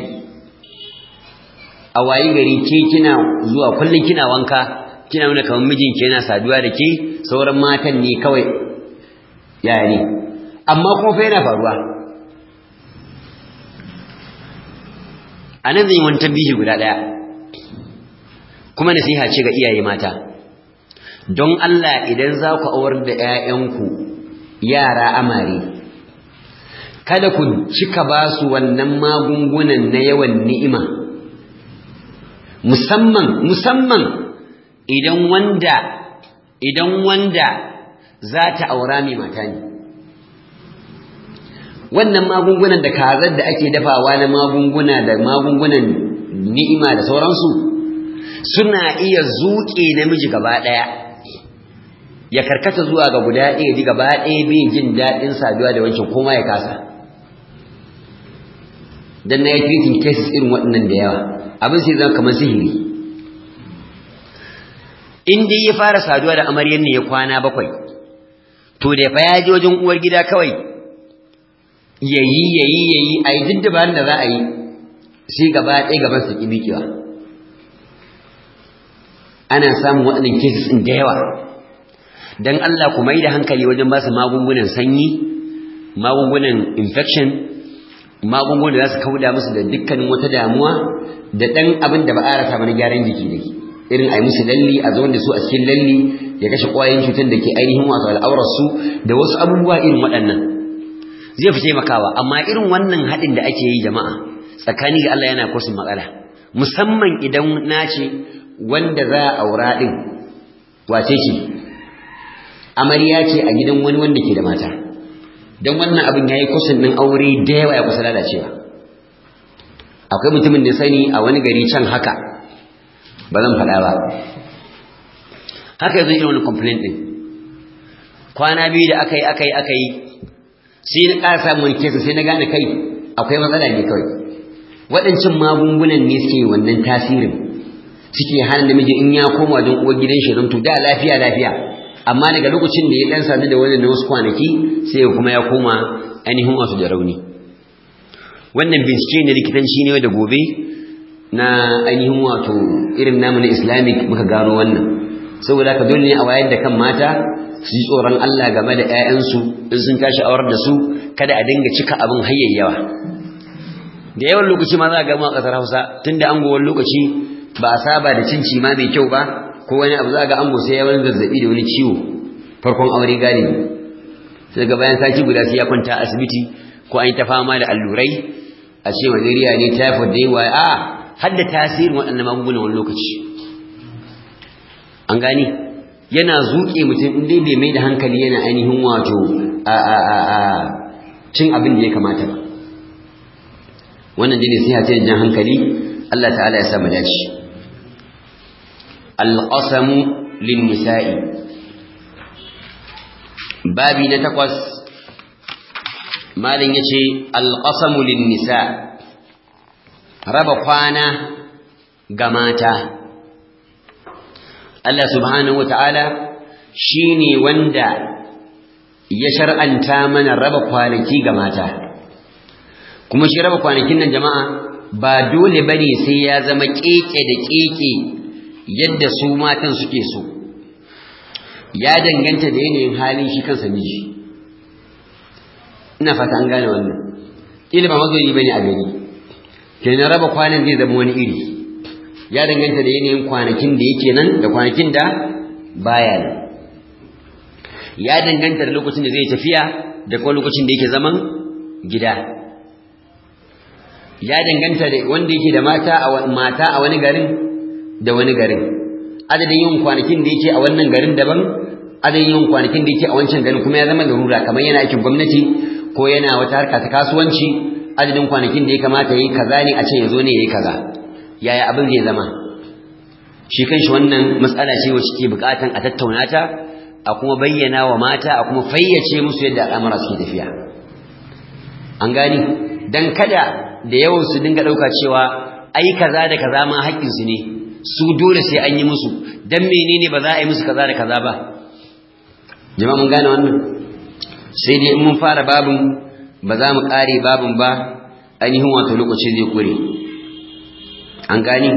a wayi gari ke kina zuwa kullum kina wanka kina nuna kamar mijinki yana saduwa da ke sauran matan ne kawai yaya ne amma kuma fa yana faruwa a nan zan yi wani tambihi guda ɗaya kuma nasiha ce ga iyaye mata don Allah idan za ku awar da 'ya'yanku yara amare kada ku cika ba su wannan magungunan na yawan ni'ima musamman musamman idan wanda idan wanda za ta aura mai mata ne wannan magungunan da kazar da ake dafawa na magunguna da magungunan ni'ima da sauransu suna iya zuƙe namiji gaba ɗaya ya karkata zuwa ga guda ɗaya ji gaba ɗaya bai jin daɗin saduwa da wancan koma ya kasa dan na yi treating cases irin waɗannan da yawa abin sai zama kamar sihiri in dai ya fara saduwa da amaryar ne ya kwana bakwai to da fa ya je wajen uwar gida kawai yayi yayi yayi a yi duk dabarun da za a yi sai gaba ɗaya gaban su ƙi miƙewa ana samun waɗannan cases ɗin da yawa don Allah ku mai da hankali wajen ba su magungunan sanyi magungunan infection magungunan da za su kauda musu da dukkanin wata damuwa da ɗan abin da ba a rasa mana gyaran jiki da irin a yi musu lalli a zaune da su a cikin lalli ya kashe ƙwayoyin cutar da ke ainihin wato al'aurarsu da wasu abubuwa irin waɗannan zai fi taimakawa amma irin wannan haɗin da ake yi jama'a tsakani ga Allah yana kusin matsala musamman idan na ce wanda za a aura ɗin wace ce amarya ce a gidan wani wanda ke da mata don wannan abin ya yi kusan ɗin aure da yawa ya kusa lalacewa akwai mutumin da sani a wani gari can haka ba zan faɗa ba haka yanzu irin wani complaint ɗin kwana biyu da aka yi aka yi aka yi sai na ƙara samun kesa sai na gane kai akwai matsala ne kawai waɗancan magungunan ne suke wannan tasirin suke hana namiji in ya koma don uwar gidan shi zanto da lafiya lafiya amma daga lokacin da ya dan sadu da wannan na wasu kwanaki sai kuma ya koma ainihin wasu da rauni wannan bincike ne likitanci ne da gobe na ainihin wato irin namu na islamic muka gano wannan saboda haka dole ne a wayar da kan mata su ji tsoron Allah game da 'ya'yansu in sun tashi aurar da su kada a dinga cika abin hayayyawa da yawan lokaci ma za a gama a ƙasar Hausa tunda an gowar lokaci ba a saba da cin cima mai kyau ba ko wani abu za ga ango sai ya wani zazzabi da wani ciwo farkon aure galibi sai ga bayan sati guda sai ya kwanta asibiti ko an yi ta fama da allurai a ce malaria ne typhoid da yawa a har da tasirin waɗannan magungunan wani lokaci an gani yana zuƙe mutum in dai bai mai da hankali yana ainihin wato a a a a cin abin da ya kamata ba wannan dai ne sai ce jan hankali Allah ta'ala ya sa mu dace al-qasamu lin-nisa'i babi na takwas malin yace al-qasamu lin-nisa raba kwana ga mata Allah subhanahu wata'ala shine wanda ya shar'anta mana raba kwanaki ga mata kuma shi raba kwanakin nan jama'a ba dole bane sai ya zama keke da keke yadda su matan suke so ya danganta da yanayin halin shi kansa miji ina fata an gane wannan kila ba mazoyi bane a gari kenan raba kwanan zai zama wani iri ya danganta da yanayin kwanakin da yake nan da kwanakin da baya nan ya danganta da lokacin da zai tafiya da kuma lokacin da yake zaman gida ya danganta da wanda yake da mata a mata a wani garin da wani garin adadin yin kwanakin da yake a wannan garin daban adadin yin kwanakin da yake a wancan garin kuma ya zama larura kamar yana aikin gwamnati ko yana wata harka ta kasuwanci adadin kwanakin da ya kamata yayi kaza ne a ce yazo ne yayi kaza yaya abin zai zama shi kanshi wannan matsala ce wacce ke bukatan a tattauna ta a kuma bayyana wa mata a kuma fayyace musu yadda al'amura suke tafiya an gani dan kada da yawan su dinga dauka cewa ai kaza da kaza ma haƙƙin su ne su dole sai an yi musu dan menene ba za a yi musu kaza da kaza ba jama'a mun gane wannan sai dai in mun fara babin ba za mu ƙare babin ba ainihin wato lokaci zai kure an gani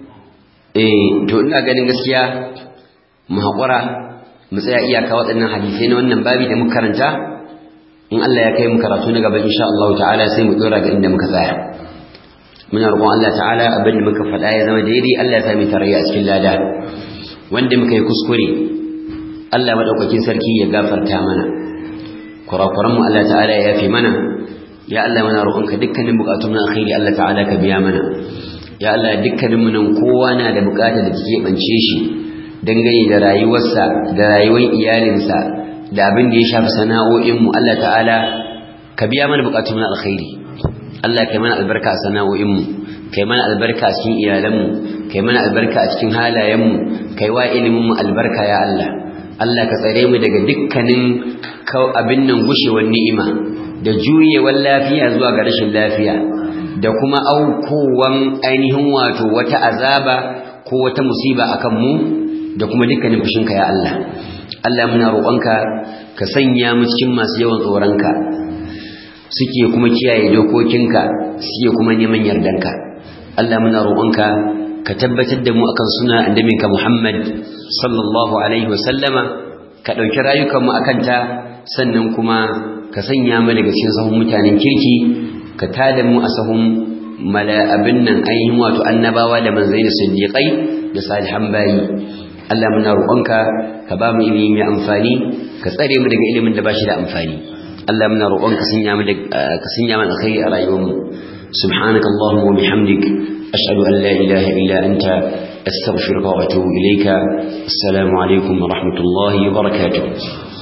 eh to ina ganin gaskiya mu haƙura mu tsaya iyaka waɗannan hadisai na wannan babi da muka karanta in Allah ya kai mu karatu na gaba insha Allah ta'ala sai mu dora ga inda muka tsaya muna roƙon Allah ta'ala abin da muka faɗa ya zama daidai Allah ya sami tarayya a cikin lada wanda muka yi kuskure Allah madaukakin sarki ya gafarta mana kurakuran mu Allah ta'ala ya yafe mana ya Allah muna roƙonka dukkanin bukatun na alkhairi Allah ta'ala ka biya mana ya Allah dukkanin mu nan kowa na da bukata da take bance shi dangane da rayuwarsa da rayuwar iyalinsa da abin da ya shafi sana'o'inmu Allah ta'ala ka biya mana bukatun na alkhairi Allah kai mana albarka a sana'o'inmu kai mana albarka a cikin iyalanmu kai mana albarka a cikin halayenmu kai wa ilimin mu albarka ya Allah Allah ka tsare mu daga dukkanin abin nan gushewar ni'ima da juyewar lafiya zuwa ga rashin lafiya da kuma aukowan ainihin wato wata azaba ko wata musiba akan mu da kuma dukkanin fushinka ya Allah Allah muna roƙonka ka sanya mu cikin masu yawan tsoronka suke kuma kiyaye dokokinka suke kuma neman yardanka Allah muna roƙonka ka tabbatar da mu akan suna annabinka Muhammad sallallahu alaihi wasallama ka ɗauki rayukanmu akan ta sannan kuma ka sanya mu daga cikin sahun mutanen kirki ka tada mu a sahun mala abin nan ainihin wato annabawa da manzai da siddiqai da salihan bayi Allah muna roƙonka ka ba mu ilimi mai amfani ka tsare mu daga ilimin da ba shi da amfani Allah muna roƙonka sanya mu ka sanya mu alkhairi a rayuwarmu subhanaka allahumma wa bihamdik ashhadu an la ilaha illa anta astaghfiruka wa atubu ilayka assalamu alaikum wa rahmatullahi wa barakatuh